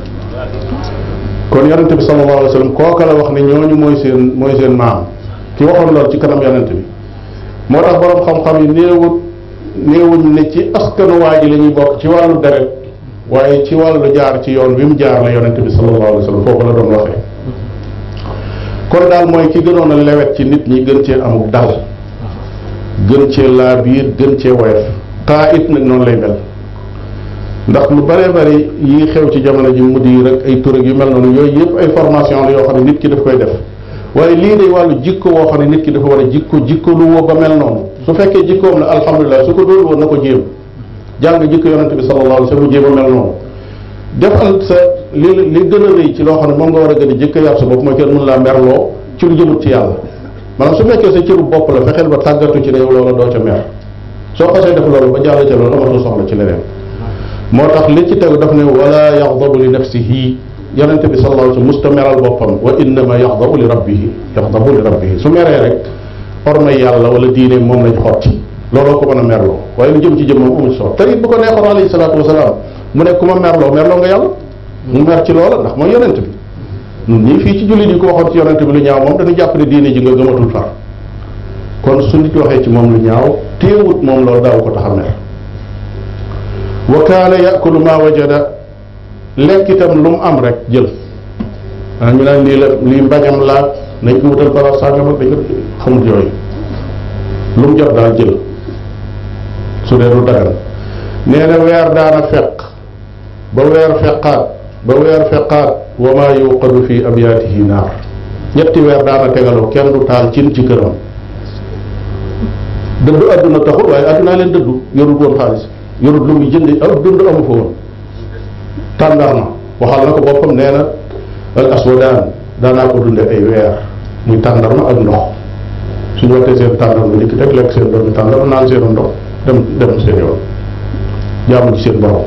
kon yonente bi sallallahu alayhi wa sallam kooka la wax ne ñooñu mooy seen mooy seen maam ki waxoon loolu ci kanam yonente bi moo tax borom xam-xam yi néewut néewuñ ne ci askanu waa ji la ñuy bokk ci wàllu deret waaye ci wàllu jaar ci yoon wi mu jaar la yonente bi sallallahu alayhi wa sallam foofu la doon waxee kon daal mooy ki gënoon a lewet ci nit ñi gën cee amuk dal gën cee laa biir gën cee woyof taa it nag noonu lay mel ndax lu bëree bëri yi xew ci jamono ji mu di rek ay tur ak yu mel noonu yooyu yëpp ay formation la yoo xam ne nit ki daf koy def waaye lii day wàllu jikko woo xam ne nit ki dafa war a jikko jikko lu woo ba mel noonu su fekkee jikkoom la alhamdulilah su ko dóor woon na ko jéem jàng jikko yonente bi sallallahu alayhi wa sallam jéem a mel noonu defal sa li li gën a rëy ci loo xam ne moom nga war a gën a jikko yar sa bopp mooy kenn mën laa merloo ci lu jëmut ci yàlla maanaam su fekkee sa cëru bopp la fexeel ba tàggatu ci ne yow loola doo ca mer soo xasee def loolu ba jàll ca loolu amatoo soxla ci leneen moo tax li ci tegu daf ne wala yaxdabu li nafsihi yonente bi sallallahu alayhi wa sallam musta meral boppam wa innama yaxdabu li rabbihi yaxdabu li rabbihi su meree rek ormay yàlla wala diine moom lañ xotti looloo ko mën a merloo waaye lu jëm ci jëm moom amul solo te it bu ko neexoon alayhi salaatu wasalaam mu ne ku ma merloo merloo nga yàlla mu mer ci loola ndax mooy yonente bi ñun ñii fii ci jullit yi ko waxoon ci yonente bi lu ñaaw moom dañu jàpp ne diine ji nga gëmatul far kon su nit waxee ci moom lu ñaaw téewut moom loolu daaw ko tax a mer wa kaana yakulu ma wajada lekk itam lu mu am rek jël ah ñu naan lii la lii mbañam laat nañ ko wutal bara sàngam ak dañ ko xamut yooyu lu mu jot daal jël su dee du dagan nee na weer daana feq ba weer feqaat ba weer feqaat wa maa yuqadu fi abyaatihi naar ñetti weer daana tegaloo kenn du taal cin ci këram dëddu adduna taxul waaye addunaa leen dëddu yorul woon xaalis yorul lu muy jënd ak dund amu fa woon tàndarma waxal na ko boppam nee na al aswadaan daanaa ko dunde ay weer muy tàndarma ak ndox suñu waxtee seen tàndarma dikk teg lekk seen doomi tàndarma naan seen ndox dem dem seen yoon jaamu ci seen borom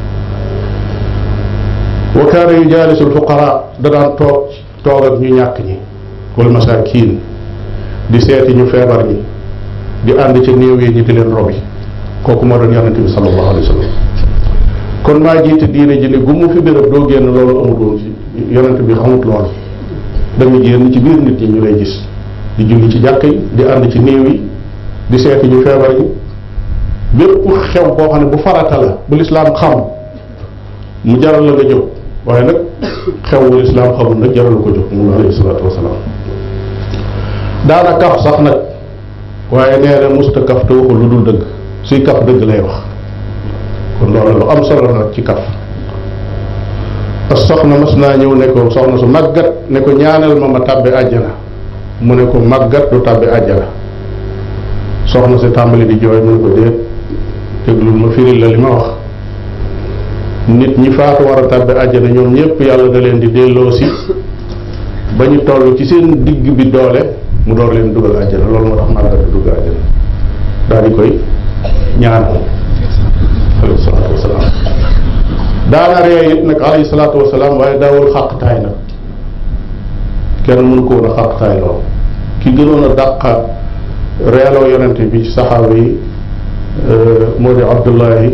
wa kaana yujaalisu alfuqara da daan toog toog ak ñu ñàkk ñi wal masaakiin di seeti ñu feebar ñi di ànd ca néew yi ñi di leen robi kooku moo doon yonente bi sallallahu alayhi wa sallam kon maa jiite diine ji ne gu mu fi béréb doo génn loolu amut woon ci yonente bi xamut loolu da nga génn ci biir nit ñi ñu lay gis di julli ci jàkk yi di ànd ci néew yi di seeti ñu feebar ñi bépp xew boo xam ne bu farata la bu lislaam xam mu jaral la nga jóg waaye nag xew bu lislaam xamul nag jaral ko jóg moom alayhi salaatu wasalaam daana kaf sax nag waaye nee na musta kaf te waxul lu dul dëgg suy kaf dëgg lay wax kon loolu lu am solo nag ci kaf as soxna mas naa ñëw ne ko soxna su màggat ne ko ñaanal ma ma tàbbi àjjana mu ne ko màggat du tàbbi àjjana soxna si tàmbali di jooy mu ne ko déet déglul ma firil la li ma wax nit ñi faatu war a tàbbi àjjana ñoom ñëpp yàlla da leen di delloo si ba ñu toll ci seen digg bi doole mu door leen dugal àjjana loolu moo tax màggat du dugg àjjana daal di koy ñaanal alayhi salaatu wasalaam daana ree it nag alayhi salaatu wasalaam waaye daawul xàqtaay nag kenn mënu ko woon a xàqtaay loo ki gënoon a dàqa reeloo yonente bi ci saxaaba yi moo di abdullahi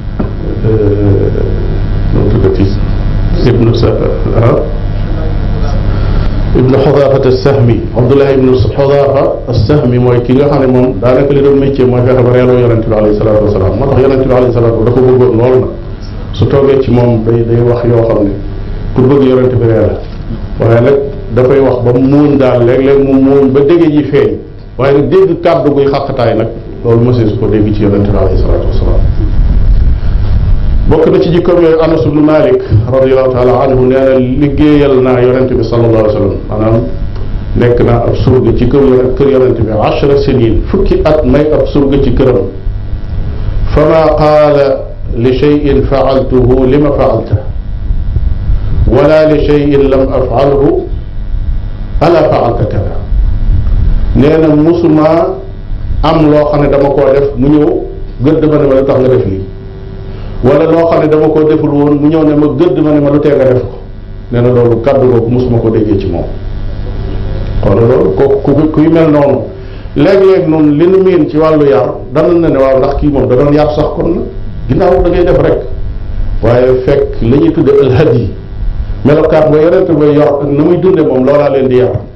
nu tuddati ibnu sa ibnu xodafat as-sahmi abdullahi ibnu xodafa as-sahmi mooy ki nga xam ne moom daanaka li doon métier mooy fexe ba reeloo yonente bi alayhi salaatu wasalaam moo tax yonente bi alayhi salaatu dafa bëggoon lool nag su toogee ci moom day day wax yoo xam ne pour bëgg yonente bi ree la waaye nag dafay wax ba mu muuñ daal léeg-léeg mu muuñ ba dégg ji feeñ waaye nag dégg kàddu guy xàqtaay nag loolu mësee su ko dégg ci yonente bi alayhi salaatu wasalaam bokk na ci jikkoom yooyu anas ibnu malik radiallahu taala anhu nee na liggéeyal naa yonente bi sallallahu alayhi wa sallam maanaam nekk naa ab surga ci kër yonent kër yonente bi achara sinin fukki at may ab surga ci këram fama qaala li cheyin faaltuhu lima faalta wala li cheyin lam afalhu ala faalta kada nee na musuma am loo xam ne dama koo def mu ñëw gëdd ma ne ma la tax nga def lii wala loo xam ne dama koo deful woon mu ñëw ne ma gëdd ma ne ma lu tee nga def ko nee na loolu kàddu googu mosuma ko déggee ci moom kon loolu ko ku kuy mel noonu léeg-léeg noonu li nu miin ci wàllu yar dana na ne waaw ndax kii moom da doon yar sax kon nag ginnaaw da ngay def rek waaye fekk la ñuy tudde alhad yi melokaan ba yonente ba yor ak na muy dunde moom loolaa leen di yar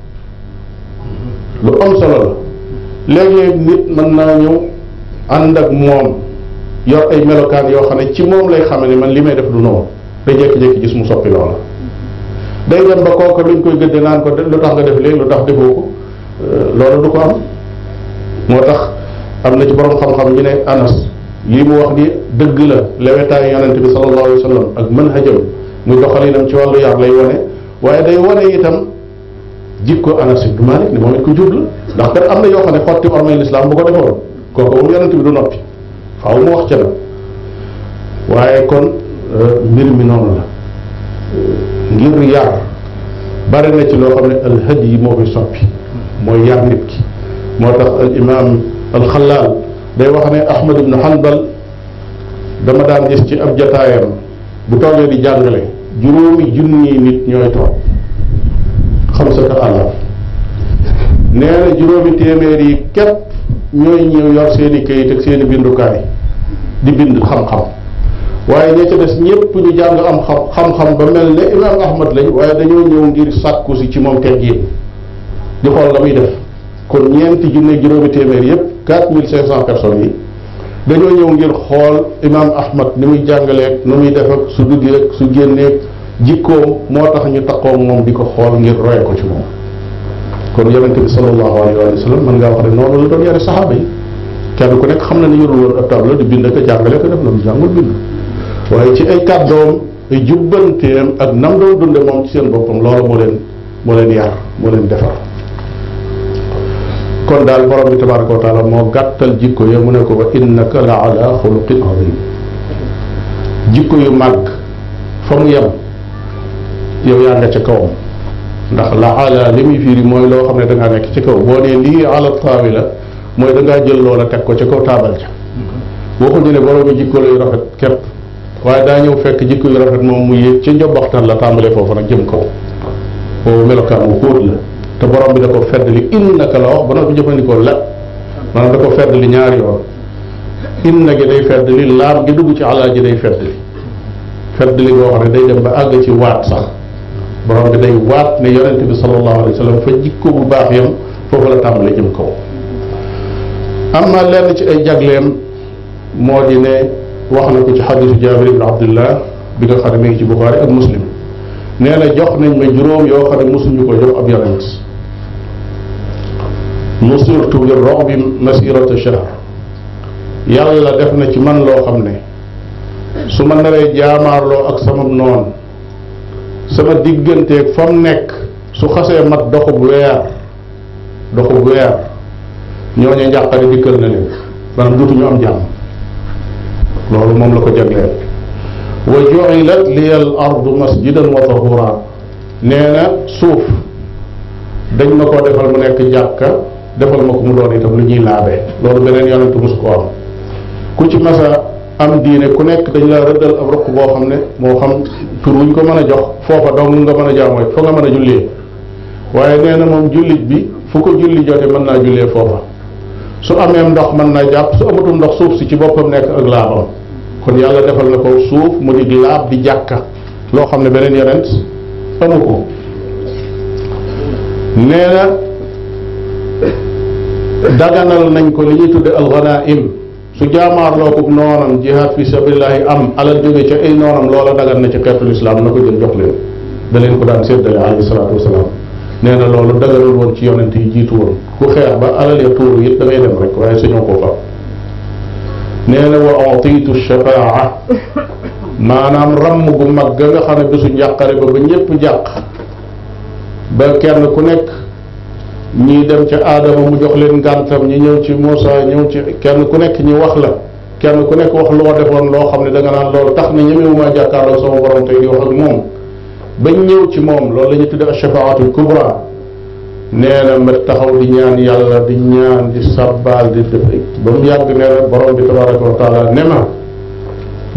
lu am solo la léeg-léeg nit mën naa ñëw ànd ak moom yor ay melokaan yoo xam ne ci moom lay xame ne man li may def du noonu day jékki-jékki gis mu soppi loola day dem ba kooka luñ koy gëdde naan ko lu tax nga def léegi lu tax defoo ko loolu du ko am moo tax am na ci borom xam-xam ñu ne anas lii mu wax ni dëgg la lewetaayu yonente bi sallallahu alayhi wa sallam ak manhajam muy doxalinam ci wàllu yar lay wane waaye day wane itam jikko anas ibnu malik ni moom it ko jub la ndax kat am na yoo xam ne xotti ormay lislaam bu ko defoon kooku moom yonente bi du noppi faaw mu wax ca la waaye kon mbir mi noonu la ngir yar bari na ci loo xam ne alhadi yi moo koy soppi mooy yar nit ki moo tax al imam alxalaal day wax ne ahmad ibnu hanbal dama daan gis ci ab jataayam bu toogee di jàngale juróomi junni nit ñooy toog xam sa ka àllam nee na juróomi téeméer yi képp ñooy ñëw yor seen i kayit ak seen i bindukaay di bind xam-xam waaye ña ca des ñépp ñu jàng am xam xam-xam ba mel ne imam ahmad lañ waaye dañoo ñëw ngir sàkku si ci moom teggin di xool la muy def kon ñeenti junne juróomi téeméer yépp quatre mille cinq cent personnes yi dañoo ñëw ngir xool imam ahmad ni muy jàngaleeg nu muy def ak su duggee ak su génneeg jikkoom moo tax ñu taxoo moom di ko xool ngir roye ko ci moom kon yonente bi sallallahu alayhi wa sallam mën ngaa wax ne noonu la doon yare saxaaba yi kenn ku nekk xam na ne yorul woon ab tableau di bind ko jàngale ko def la mu jàngul bind waaye ci ay kàddoom ay jubbanteem ak nam doon dunde moom ci seen boppam loolu moo leen moo leen yar moo leen defar kon daal borom bi tabaraka wa taala moo gàttal jikko ya mu ne ko wa innaka la ala xuluqin azim jikko yu màgg fa mu yem yow yaa nga ca kawam ndax la ala li muy fiiri mooy loo xam ne da ngaa nekk ci kaw boo nee lii ala taawi la mooy da ngaa jël loola teg ko ca kaw taabal ca waxuñu ne borom jikko yu rafet képp waaye daa ñëw fekk jikko yu rafet moom mu yéeg ca njobaxtan la tàmbalee foofu nag jëm kaw boobu melokaan wu xóot la te borom bi da ko fedd li innaka la wax ba noppi jëfandikoo la maanaam da ko fedd li ñaari yoon inna gi day fedd li laam gi dugg ci alal ji day fedd li fedd li goo xam ne day dem ba àgg ci waat sax borom bi day waat ne yonente bi sallallahu alayhi wa sallam fa jikko bu baax yam foofu la tàmbalee jëm kaw am na lenn ci ay jagleem moo di ne wax na ko ci xadisu jabir ibn abdullah bi nga xam ne mi ngi ci buxaari ak muslim nee na jox nañ ma juróom yoo xam ne mosuñu ko jox ab yonent nusirtu bi robi masirata shahr yàlla def na ci man loo xam ne su ma naree jaamaarloo ak sama noon sama digganteeg fa mu nekk su xasee mat doxub weer doxub weer ñooñu njàqare dikkal na leen maanaam duutuñu am jàmm loolu moom la ko jagleel wa ju'ilat liya al ardu masjidan wa tahura nee na suuf dañ ma koo defal mu nekk jàkka defal ma ko mu doon itam lu ñuy laabee loolu beneen yonentu mus ko am ku ci masa am diine ku nekk dañ la rëddal ab ruq boo xam ne moo xam tur wuñ ko mën a jox foofa dong nga mën a jaamoo fa nga mën a jullee waaye nee na moom jullit bi fu ko julli jote mën naa jullee foofa su amee ndox mën naa jàpp su amatul ndox suuf si ci boppam nekk ak laabam kon yàlla defal na ko suuf mu di laab di jàkka loo xam ne beneen yonent amu ko nee na daganal nañ ko li ñuy tudde alxanaim su jaamaarloo ko noonam jihaad fi sabilillahi am alal jóge ca ay noonam loola dagan na ci xeetul islam na ko jël jox leen da leen ko daan séddale alayhi salaatu wasalaam nee na loolu daganul woon ci yonent yi jiitu woon ku xeex ba alal ya tuuru it da ngay dem rek waaye suñoo koo fab nee na wa utiitu shafaa maanaam ramm gu mag ga nga xam ne bisu njàqare ba ba ñépp jàq ba kenn ku nekk ñii dem ca aadama mu jox leen ngàntam ñi ñëw ci Moussa ñëw ci kenn ku nekk ñi wax la kenn ku nekk wax loo defoon loo xam ne da nga naan loolu tax na ñemewumaa jàkkaarloo sama borom tey di wax ak moom bañ ñëw ci moom loolu la ñuy tudde ashafaatul kubra nee na ma taxaw di ñaan yàlla di ñaan di sabbaal di def ba mu yàgg nee na borom bi tabaraka wa taala ne ma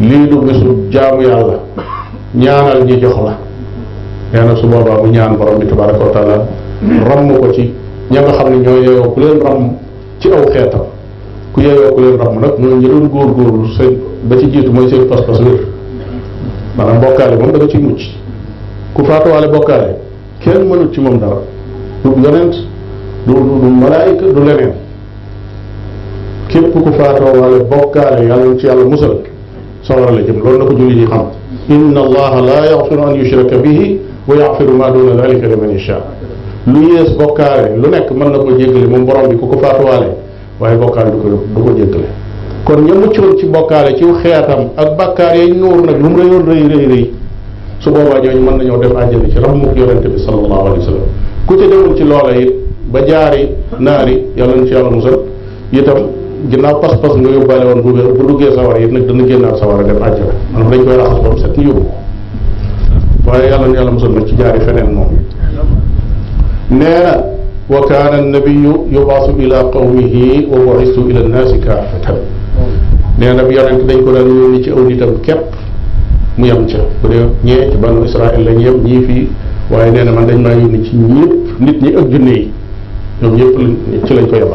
lii du bisu jaamu yàlla ñaanal ñi jox la nee na su boobaa mu ñaan borom bi tabaraka wa taala ramm ko ci ña nga xam ne ñoo yeyoo ku leen ramm ci aw xeetam ku yeyoo ku leen ramm nag mooy ñi doon góorgóorlu seen ba ci jiitu mooy seen pas-pas wér maanaam bokkaale moom da nga ciy mucc ku faatuwaale bokkaale kenn mënut ci moom dara du yonent du du malaayika du leneen képp ku faatuwaale bokkaale yàlla ci yàlla musal sawara la jëm loolu na ko julli ñi xam inna allaha la yaxfiru an yushraka bihi wa yaxfiru ma duna dalika liman yasha lu yées bokkaale lu nekk mën na ko jéggale moom borom bi ku ko faatuwaale waaye bokkaale du ko du ko jéggale kon ña muccoon ci bokkaale ci xeetam ak bakkaar yañ nuur nag lu mu rëyoon rëy rëy rëy su boobaa ñooñu mën nañoo dem àjjana ci raxmuk yonente bi sallallahu alayhi wa sallam ku ca demul ci loola it ba jaari naari yàlla na ci yàlla musal itam ginnaaw pas-pas nga yóbbaale woon bu wér bu duggee sawara it nag dana génnaat sawara dem àjjana maanaam dañ koy raxas ba mu set ñu yóbbu waaye yàlla na yàlla musal nag ci jaari feneen moom nee na wa kaana annabiyu yubaasu ila qawmihi wa bu'istu ila nnaasi kaafatan nee na bi yonent dañ ko daan yónni ci aw nitam képp mu yem ca bu dee ñee ci banu Israël lañ yem ñii fii waaye nee na man dañ maa yónni ci ñëpp nit ñi ak junne yi ñoom ñëpp lañ ci lañ ko yebal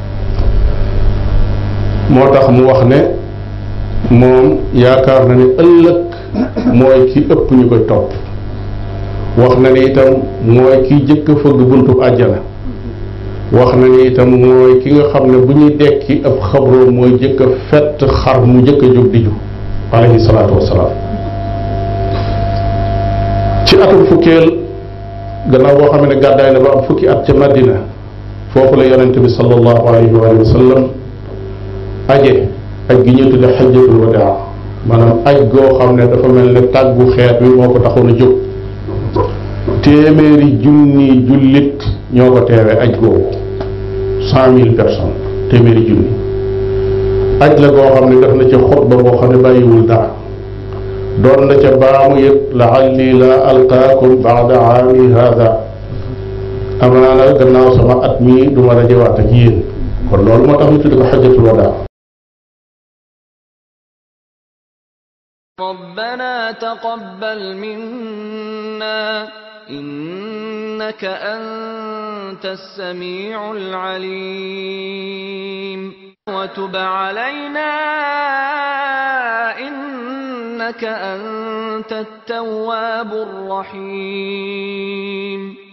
moo tax mu wax ne moom yaakaar na ne ëllëg mooy ki ëpp ñu koy topp wax na ni itam mooy ki jëkk a fëgg buntu àjjana wax na ni itam mooy ki nga xam ne bu ñuy dekki ab xabroo mooy jëkk a fett xar mu jëkk a jóg di ju alayhi salaatu wassalaam ci atum fukkeel gannaaw boo xam ne gàddaay na ba am fukki at ca Madina foofu la yonente bi sallallahu alayhi wa sallam aje aj gi ñu tudde xajjatul wadaa maanaam aj goo xam ne dafa mel ne tàggu xeet wi moo ko taxoon a jóg téeméeri junni jullit ñoo ko teewee aj googu cent mille personnes téeméeri junni aj la goo xam ne def na ca xutba boo xam ne bàyyiwul dara doon na ca baamu it laalli la alqaakum baada aami hada amaana gannaaw sama at mii du ma dajewaat ak yéen kon loolu moo tax ñu tudde ko xajjatul wadaa ربنا تقبل منا إنك أنت السميع العليم وتب علينا إنك أنت التواب الرحيم